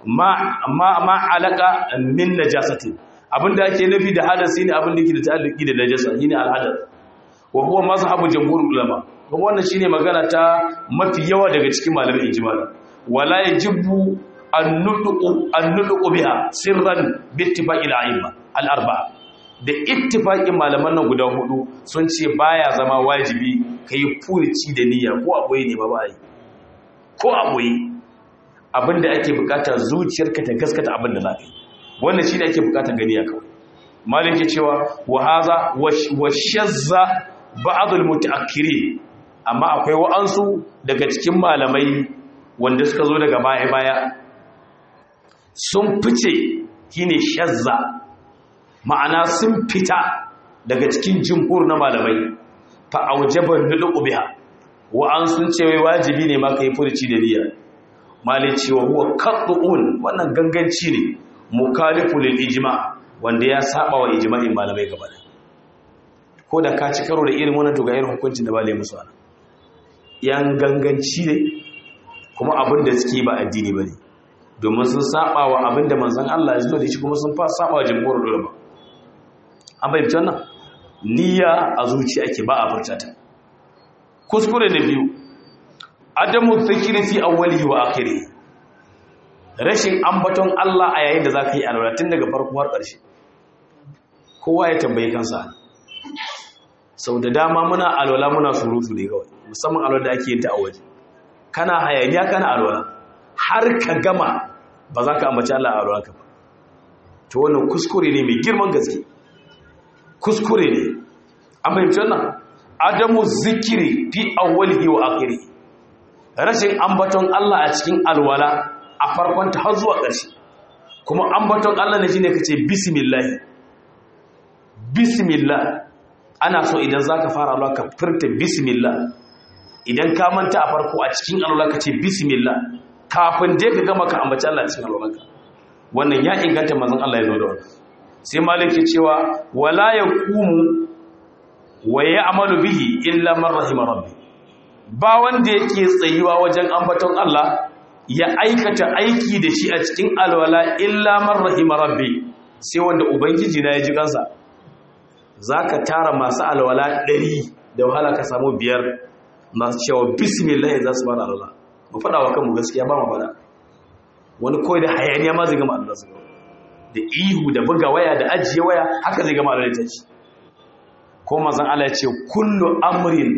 Speaker 1: ma alaka min najasatin abinda ake nufi da hadasi ne abinda yake da ta'alluki da najasa shine alhadas wa huwa mazhabu jamhur ulama kuma wannan shine magana ta mafi yawa daga cikin malamin ijmal wala yajibu an-nutqu an-nutqu biha sirran bi ittifaqil a'imma al-arba'a da ittifaqin malaman nan guda hudu sun ce baya zama wajibi kai furici da niyya ko aboye ne ba ba yi ko aboye abinda ake bukata zuciyarka ta gaskata abinda za ka yi wannan shine ake bukata gani ya kawai malin ke cewa wa haza wa shazza ba'adul mutaakkirin amma akwai wa'ansu daga cikin malamai wanda suka zo daga baya-baya sun fice shine shazza ma'ana sun fita daga cikin jimhur na malamai fa aujaban nudu biha wa'ansu ce wai wajibi ne ma kai furci da niyya malin cewa huwa qat'un wannan ganganci ne mukalifu lil ijma' wanda ya saba wa ijma'in malamai gaba da ko da ka ci karo da irin wannan to ga irin hukuncin da ba lai musu ana yan ganganci ne kuma abin da suke ba addini bane domin sun saba wa abin da manzon Allah ya zo da shi kuma sun fa saba wa jamhurul ulama an bai fitan nan niyya a zuci ake ba a furta ta kuskure na biyu adamu dhikri fi awwalihi wa akhirihi rashin ambaton Allah a yayin da za ka yi alwala tun daga farko har ƙarshe kowa ya tambayi kansa sau da dama muna alwala muna surutu ne kawai musamman alwala da ake yin ta a waje kana hayaniya kana alwala har ka gama ba za ka ambaci Allah a alwala ka ba to wannan kuskure ne mai girman gaske kuskure ne an fahimci wannan adamu zikiri fi awwalihi wa akhiri rashin ambaton Allah a cikin alwala a farkonta har zuwa ƙarshe kuma ambaton Allah ne shine kace bismillah bismillah ana so idan zaka fara Allah ka furta bismillah idan ka manta a farko a cikin Allah kace bismillah kafin dai ka gama ka ambaci Allah cikin alwalanka wannan ya inganta manzon Allah ya zo da wannan sai malik ya cewa wala yaqumu wa ya'malu bihi illa man rahima rabbi ba wanda yake tsayuwa wajen ambaton Allah ya aikata aiki da shi a cikin alwala illa man rahima rabbi sai wanda ubangiji na ya ji kansa zaka tara masu alwala ɗari da wahala ka samu biyar masu cewa bismillah za su fara alwala mu faɗa wa kanmu gaskiya ba mu faɗa wani kawai da hayaniya ma zai gama alwala su da ihu da buga waya da ajiye waya haka zai gama alwala ta ci ko mazan Allah ya ce kullu amrin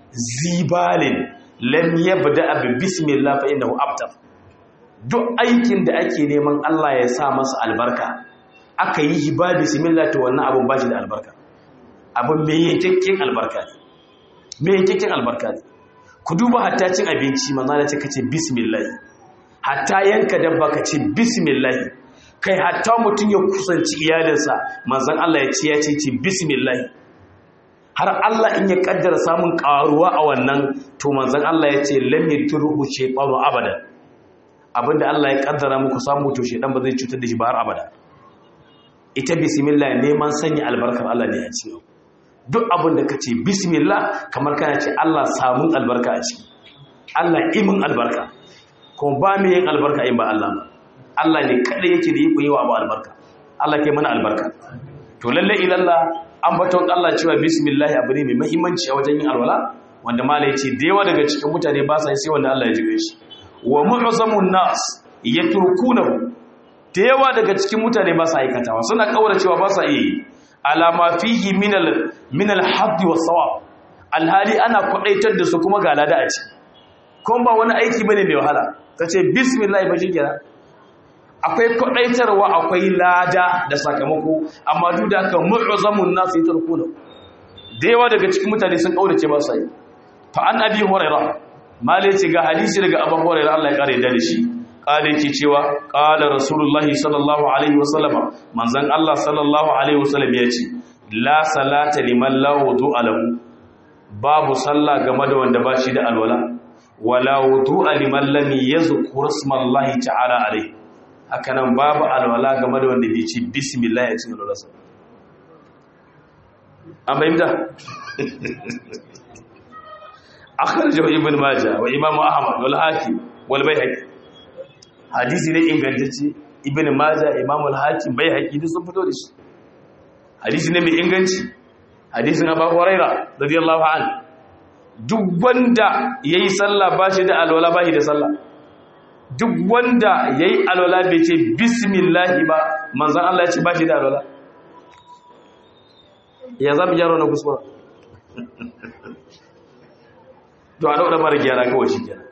Speaker 1: zibalin lam yabda bi bismillah fa innahu abtar duk aikin da ake neman Allah ya sa masa albarka aka yi shi ba bismillah to wannan abun ba shi da albarka abun me yankakken albarka ne me yankakken albarka ne ku duba hatta cin abinci manzo Allah ce kace bismillah hatta yanka dabba kace bismillah kai hatta mutun ya kusanci iyalinsa manzon Allah ya ce ya ce bismillah har Allah in ya kaddara samun karuwa a wannan to manzon Allah ya ce lam yatruhu shaytanu abada abinda Allah ya kaddara muku samu to shedan ba zai cutar da shi ba har abada ita bismillah neman sanya albarkar Allah ne a cikin duk abinda kace bismillah kamar kana ce Allah samun albarka a ciki Allah imin albarka kuma ba mu yin albarka in ba Allah ba Allah ne kada yake da iko yawa ba albarka Allah ke mana albarka to lalle ilalla ambaton Allah cewa bismillah abu ne mai muhimmanci a wajen yin alwala wanda mala yace da yawa daga cikin mutane ba sa yi sai wanda Allah ya jibe shi wa mu'zamun nas yatrukunahu da yawa daga cikin mutane ba sa aikatawa suna kaura cewa ba sa yi alama fihi min al min al hadd was sawab alhali ana kwadaitar da su kuma ga lada a ci kuma ba wani aiki bane mai wahala kace bismillah ba shi kenan akwai kwadaitarwa akwai lada da sakamako amma duk da haka mu'zamun nas yatrukuna da yawa daga cikin mutane sun kaurace ba sai fa an abi hurairah malai ce ga hadisi daga abu hurairah Allah ya kare da shi kale yake cewa qala rasulullahi sallallahu alaihi wasallam manzon Allah sallallahu alaihi wasallam ya ce la salata liman la wudu'a lahu babu sallah game da wanda ba shi da alwala wala wudu'a liman lam yazkur ismallahi ta'ala alayhi haka nan babu alwala game da wanda bai ce bismillah ya cikin alwala an bayyana akhrajahu ibn majah wa imam ahmad wal hakim wal bayhaqi hadisi ne ingantacce ibn majah imam al hakim bayhaqi duk sun fito da shi hadisi ne mai inganci hadisin abu huraira radiyallahu anhu duk wanda yayi sallah ba shi da alwala ba shi da sallah duk wanda yayi alwala bai ce bismillah ba manzon Allah ya ce ba shi da alwala ya zama yaro na kuskura to a daura mara gyara kawai shi kenan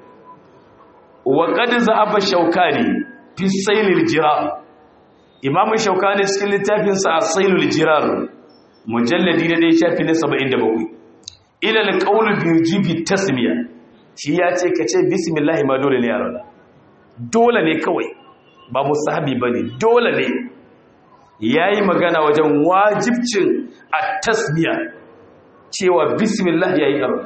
Speaker 1: wa qad za'aba shaukani fi sailil jirar imamu shaukani cikin littafin sa sailul jirar mujalladi na dai shafi na 77 ila alqawlu bi jibi tasmiya shi ya ce ka ce bismillah ma dole ne yaro dole ne kawai ba musahabi bane dole ne yayi magana wajen wajibcin at-tasmiya cewa bismillah yayi yaro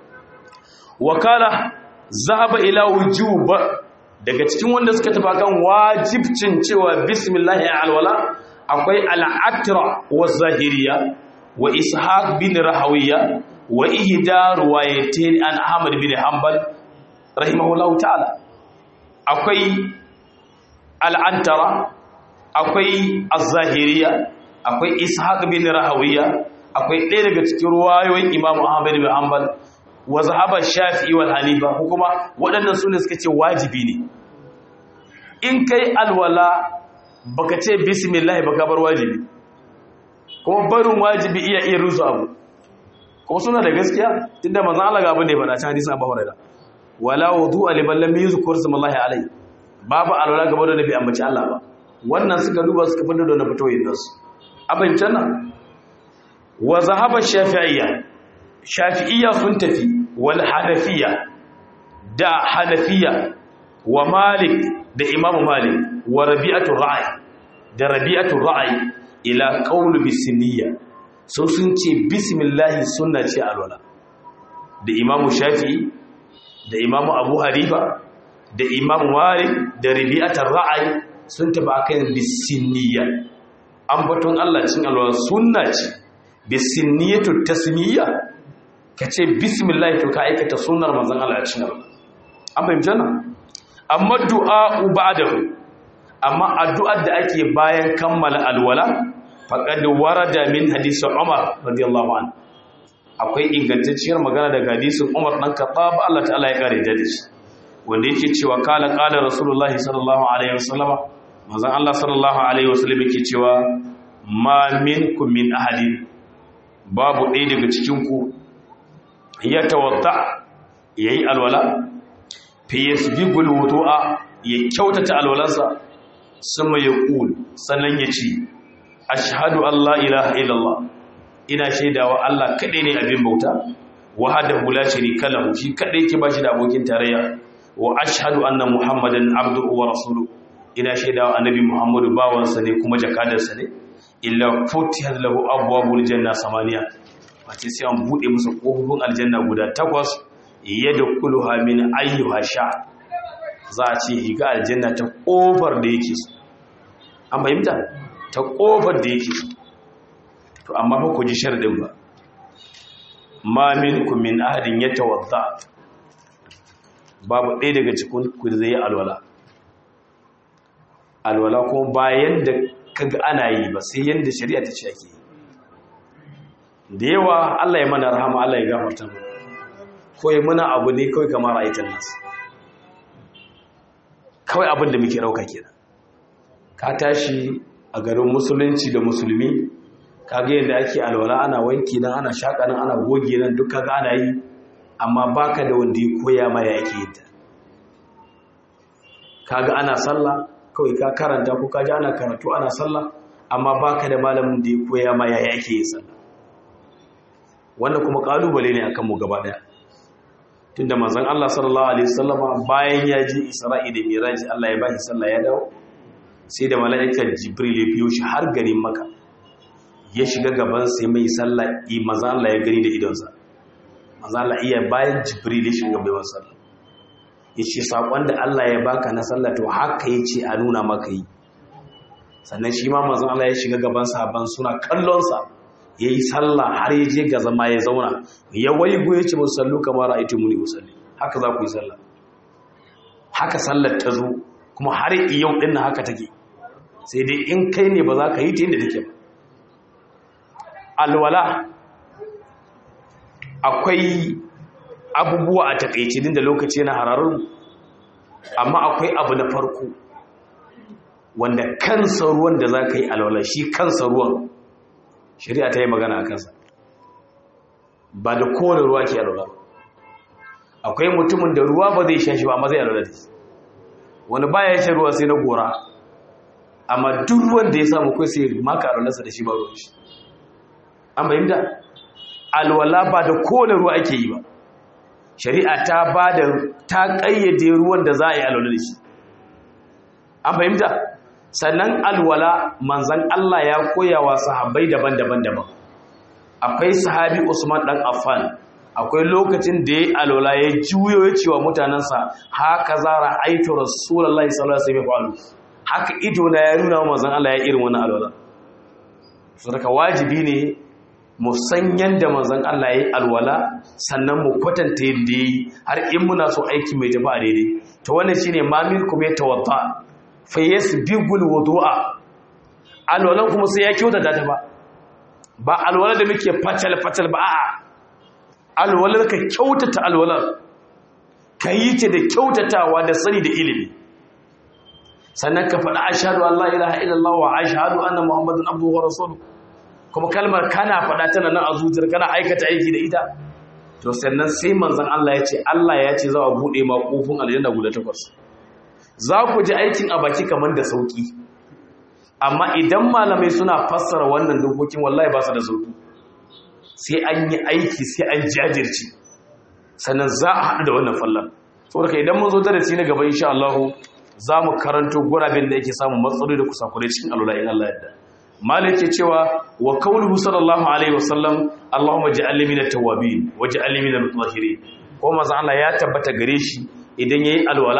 Speaker 1: wakala zahaba ila wujub daga cikin wanda suka tafi kan wajibcin cewa bismillah ya alwala akwai al-atra wa zahiriya wa ishaq bin rahawiya wa ihda ruwayatin an ahmad bin hanbal rahimahullahu ta'ala akwai al-antara akwai az-zahiriya akwai ishaq bin rahawiya akwai ɗaya daga cikin ruwayoyin imamu ahmad bin hanbal wa zahaba shafi'i wal hanifa kuma waɗannan sune suka ce wajibi ne in kai alwala baka ce bismillah baka bar wajibi kuma barin wajibi iya iya rusu abu kuma suna da gaskiya tunda manzon Allah ga abin da ya faɗa cikin hadisin Abu Hurairah wala wudu'a liman lam yuzkur ismallahi alayhi babu alwala gaba da nabi ambaci Allah ba wannan suka duba suka fada da na fitoyin nasu abin nan wa zahaba shafi'iyya shafi'iyya sun tafi wal hanafiya da hanafiya wa malik da imamu malik wa rabi'atu ra'i da rabi'atu ra'i ila qawlu bisiniyya so sun ce bismillah sunna ce alwala da imamu shafi'i da imamu abu harifa da imamu malik da rabi'atu ra'i sun tafi akan bisiniyya an batun Allah cin alwala sunna ce bisiniyatu tasmiyya ka ce bismillah to ka aikata sunar manzon Allah cin alwala an fahimci nan amma du'a ba'dahu amma addu'ar da ake bayan kammala alwala faqad warada min hadisi Umar radiyallahu anhu akwai ingantacciyar magana daga hadisin Umar dan Khattab Allah ta'ala ya kare da shi wanda yake cewa kala kala Rasulullah sallallahu alaihi wasallama manzon Allah sallallahu alaihi wasallam yake cewa ma minkum min ahadin babu ɗaya daga cikin ku ya tawadda yayi alwala fi yasbigul wudu'a ya kyautata alwalansa sama ya kul sannan ya ce ashhadu an la ilaha illallah ina shaidawa Allah kadai ne abin bauta wahdahu la sharika lahu shi kadai yake bashi da abokin tarayya wa ashhadu anna muhammadan abduhu wa rasuluhu ina shaidawa annabi muhammadu bawansa ne kuma jakadarsa ne illa futihat lahu abwabul janna samaniya wace sai an bude musu kofofin aljanna guda takwas yadkhuluha min ayyuha sha za a ce higa aljanna ta kofar da yake so an fahimta ta kofar da yake so to amma fa ku ji sharadin ba ma minkum min ahadin yatawadda babu ɗaya daga cikin ku da zai yi alwala alwala kuma bayan da kaga ana yi ba sai yanda shari'a ta ce ake yi da yawa Allah ya mana rahama Allah ya gafarta mu ko ya muna abu ne kawai kamar ra'aytan nas kawai abin da muke rauka kenan ka tashi a garin musulunci da musulmi kaga yadda ake alwala ana wanki nan ana shaka nan ana goge nan duk kaga ana yi amma baka da wanda ya koya ma ya yake yin ta kaga ana sallah kawai ka karanta ko kaji ana karatu ana sallah amma baka da malamin da ya koya ma ya yake yin sallah wannan kuma kalubale ne akan mu gaba daya tunda manzon Allah sallallahu alaihi wasallama bayan ya ji Isra'i da Miraj Allah ya bashi sallah ya dawo sai da mala'ikar Jibril ya biyo shi har garin Makka ya shiga gaban sai mai sallah i manzon Allah ya gani da idonsa manzo Allah iya bayan jibril ya shiga bai sallah yace sakon da Allah ya baka na sallah to haka yace a nuna maka yi sannan shi ma manzo Allah ya shiga gaban sahabban suna kallon sa yayi sallah har ya je ga zama ya zauna ya waigo yace musallu kamar ra'aytu muni usalli haka za ku yi sallah haka sallar ta zo kuma har yau din nan haka take sai dai in kai ne ba za ka yi ta yadda take ba alwala akwai abubuwa a takaice din da lokaci na hararun amma akwai abu na farko wanda kansa ruwan da za ka yi alwala shi kansa ruwan shari'a ta yi magana a kansa ba da kowane ruwa ke alwala akwai mutumin da ruwa ba zai sha shi ba amma zai alwala da shi wani baya shan ruwa sai na gora amma duk ruwan da ya samu kai sai maka alwalarsa da shi ba ruwan shi an bayyanta alwala ba da kowane ruwa ake yi ba shari'a ta ba da ta ƙayyade ruwan da za a yi alwala da shi an fahimta sannan alwala manzan Allah ya koya wa sahabbai daban-daban daban akwai sahabi Usman dan Affan akwai lokacin da ya alwala ya juyo ya ce wa mutanensa haka zara aitu rasulullahi sallallahu alaihi wasallam haka ido na ya nuna wa manzan Allah ya irin wannan alwala so daga wajibi ne mu san yanda manzon Allah ya yi alwala sannan mu kwatanta yadda yi har in muna so aiki mai tafi a daidai to wannan shine mamil kuma ya tawadda fa yasbigul wudu'a alwalan kuma sai ya kyautata ta ba ba alwala da muke fatal fatal ba a'a alwalar ka kyautata alwalar ka yi ta da kyautatawa da sani da ilimi sannan ka faɗa ashhadu an la ilaha illallah wa ashhadu anna muhammadan abduhu wa rasuluhu kuma kalmar kana faɗa tana nan a zuciyar kana aikata aiki da ita to sannan sai manzon Allah ya ce Allah ya ce za a buɗe ma kofin aljanna guda takwas za ku ji aikin a baki kamar da sauki amma idan malamai suna fassara wannan dokokin wallahi ba su da sauki sai an yi aiki sai an jajirce sannan za a haɗu da wannan fallan saboda idan mun zo darasi na gaba insha Allah za mu karanto guraben da yake samun matsaloli da kusakurai cikin alwala in Allah yadda malik ke cewa wa kauluhu sallallahu alaihi wasallam Allahumma ja'alni minat tawwabin waj'alni minal mutahhirin ko manzo Allah ya tabbata gare shi idan yayi alwala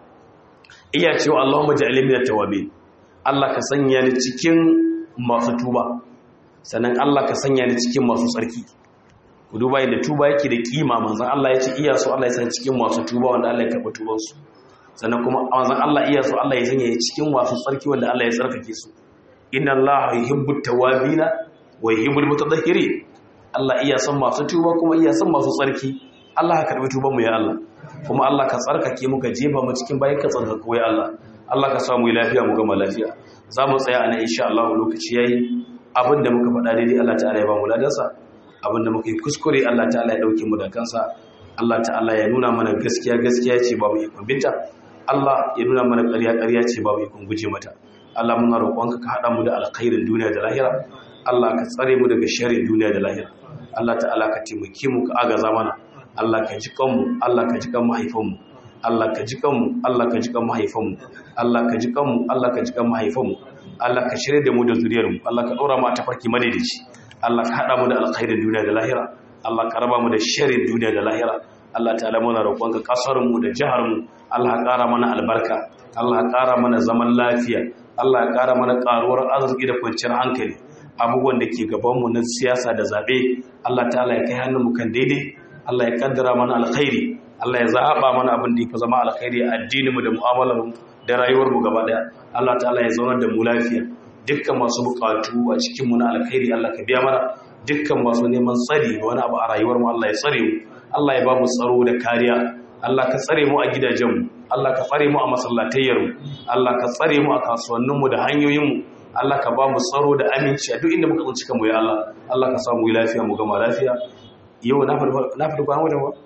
Speaker 1: iya cewa Allahumma ja'alni minat tawwabin Allah ka sanya ni cikin masu tuba sannan Allah ka sanya ni cikin masu tsarki ku duba yadda tuba yake da kima manzon Allah ya ce iya so Allah ya sanya cikin masu tuba wanda Allah ya karba tuban su sannan kuma manzon Allah iya so Allah ya sanya cikin masu tsarki wanda Allah ya tsarkake su inna Allah yuhibbut tawabina wa yuhibbul mutatahhirin Allah iya son masu tuba kuma iya son masu tsarki Allah ka karbi tuban mu ya Allah kuma Allah ka tsarkake mu ka jefa mu cikin bayan ka tsarkake ya Allah Allah ka samu lafiya mu gama lafiya za mu tsaya a nan insha Allah lokaci yayi abinda muka faɗa daidai Allah ta'ala ya ba mu ladansa abinda muka yi kuskure Allah ta'ala ya dauke mu da kansa Allah ta'ala ya nuna mana gaskiya gaskiya ce babu ikon binta Allah ya nuna mana ƙarya ƙarya ce babu ikon guje mata Allah muna roƙonka ka haɗa mu da alkhairin duniya da lahira Allah ka tsare mu daga sharrin duniya da lahira Allah ta'ala ka taimake mu ka agaza mana Allah ka ji kanmu Allah ka ji kan mahaifanmu Allah ka ji kanmu Allah ka ji kan mahaifanmu Allah ka ji kanmu Allah ka ji kan mahaifanmu Allah ka shirye da mu da zuriyar mu Allah ka ɗora mu a tafarki madaidaici Allah ka haɗa mu da alkhairin duniya da lahira Allah ka raba mu da sharrin duniya da lahira Allah ta'ala muna roƙonka kasar mu da jihar mu Allah ka ƙara mana albarka Allah ka ƙara mana zaman lafiya Allah ya ƙara mana ƙaruwar arziki da kwanciyar hankali abubuwan da ke gabanmu na siyasa da zaɓe Allah ta'ala ya kai hannunmu kan daidai Allah ya kaddara mana alkhairi Allah ya zaɓa mana abin da ya fi zama alkhairi a addininmu da mu'amalarmu da rayuwarmu gaba ɗaya Allah ta'ala ya zaunar da mu lafiya dukkan masu buƙatu a cikinmu na alkhairi Allah ka biya mana dukkan masu neman tsari da wani abu a rayuwarmu Allah ya tsare mu Allah ya ba mu tsaro da kariya Allah ka tsare mu a gidajenmu Allah ka tsare mu a masallatayyarmu Allah ka tsare mu a kasuwanninmu da hanyoyinmu Allah ka ba mu tsaro da aminci a duk inda muka tsinci kanmu ya Allah Allah ka samu lafiya mu gama lafiya yau na faɗi kwanan wata ba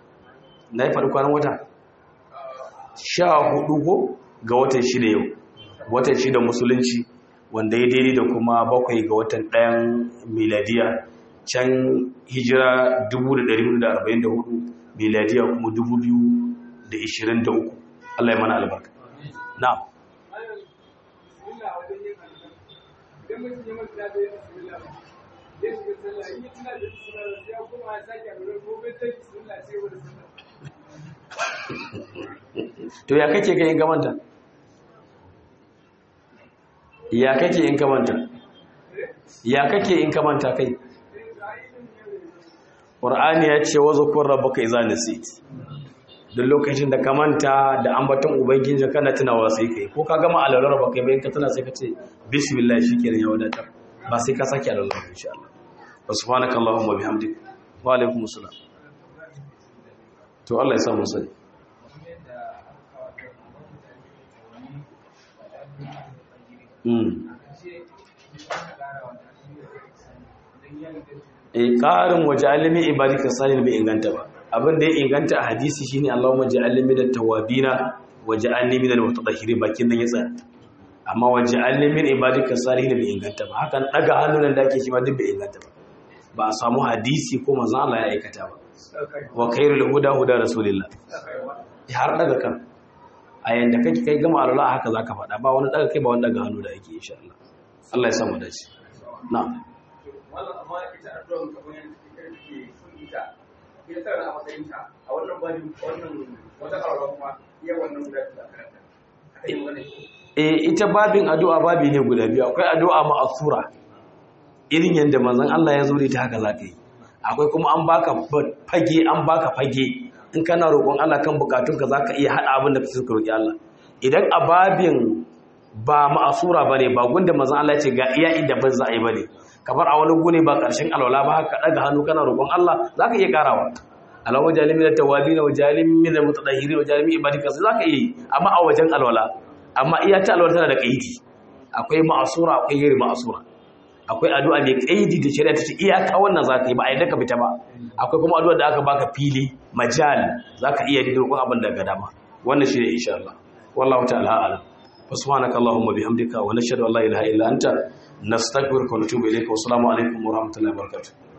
Speaker 1: na yi faɗi kwanan wata sha hudu ko ga watan shida yau watan shida musulunci wanda ya daidai da kuma bakwai ga watan ɗayan miladiya can hijira 1444 miladiya kuma 2023 Allah ya mana albarka na'am
Speaker 2: idan mutum ya manta da yin bismillah ya shiga sallah in yi tuna da bismillah ya koma
Speaker 1: to ya kake kai in ka manta ya kake in ka manta ya kake in ka manta kai Qur'ani ya ce wa zakur rabbaka idza nasit duk lokacin da ka manta da ambaton ubangiji kana tunawa sai kai ko ka gama alalar ba kai bayan ka tuna sai ka ce bismillah shikenan ya wadatar ba sai ka sake alalar insha Allah wa subhanaka allahumma bihamdik wa alaikum assalam to Allah ya sa mu sani e ƙarin waje alimin ibadika sanin bai inganta ba abin da ya inganta a hadisi shine Allahumma ja'alni minat tawabina waj'alni minal mutatahhirin bakin nan ya tsaya amma waj'alni min ibadika salihin bai inganta ba hakan daga hannun da ake shi ma duk bai inganta ba ba a samu hadisi ko manzo Allah ya aikata ba wa khairul huda huda rasulillah har daga kan a yanda kake kai gama alwala haka zaka faɗa ba wani daga kai ba wani daga hannu da ake insha Allah Allah ya samu dace na'am
Speaker 2: wannan amma ita addu'ar kamar yadda kike kake sun ita ita tana a matsayin ta a wannan bani wannan wata karwa kuma iya wannan guda ta karanta akai magana
Speaker 1: eh ita babin addu'a babi ne guda biyu akwai addu'a ma'asura irin yanda manzon Allah ya zo da ta haka zaka yi akwai kuma an baka fage an baka fage in kana roƙon Allah kan bukatunka zaka iya hada abin da kake so ka roki Allah idan a babin ba ma'asura bane ba gunda manzon Allah ya ce ga iya inda ban za a yi bane kamar a wani gune ba ƙarshen alwala ba haka daga hannu kana roƙon Allah za ka iya ƙarawa alawa wajalin min tawabi na wajalin min mutadahiri wajalin min ibadika sai za ka iya amma a wajen alwala amma iya ta alwala tana da kaidi akwai ma'asura akwai ghairi ma'asura akwai addu'a mai kaidi da shari'a ta ce iyaka wannan za ka yi ba a yadda ka fita ba akwai kuma addu'a da aka baka fili majal za ka iya da roƙon abin da ga dama wannan shi ne insha Allah wallahu ta'ala a'lam subhanaka allahumma bihamdika wa nashhadu an la ilaha illa anta nastaghfiruka wa natubu ilayka wa assalamu alaikum wa rahmatullahi wa barakatuh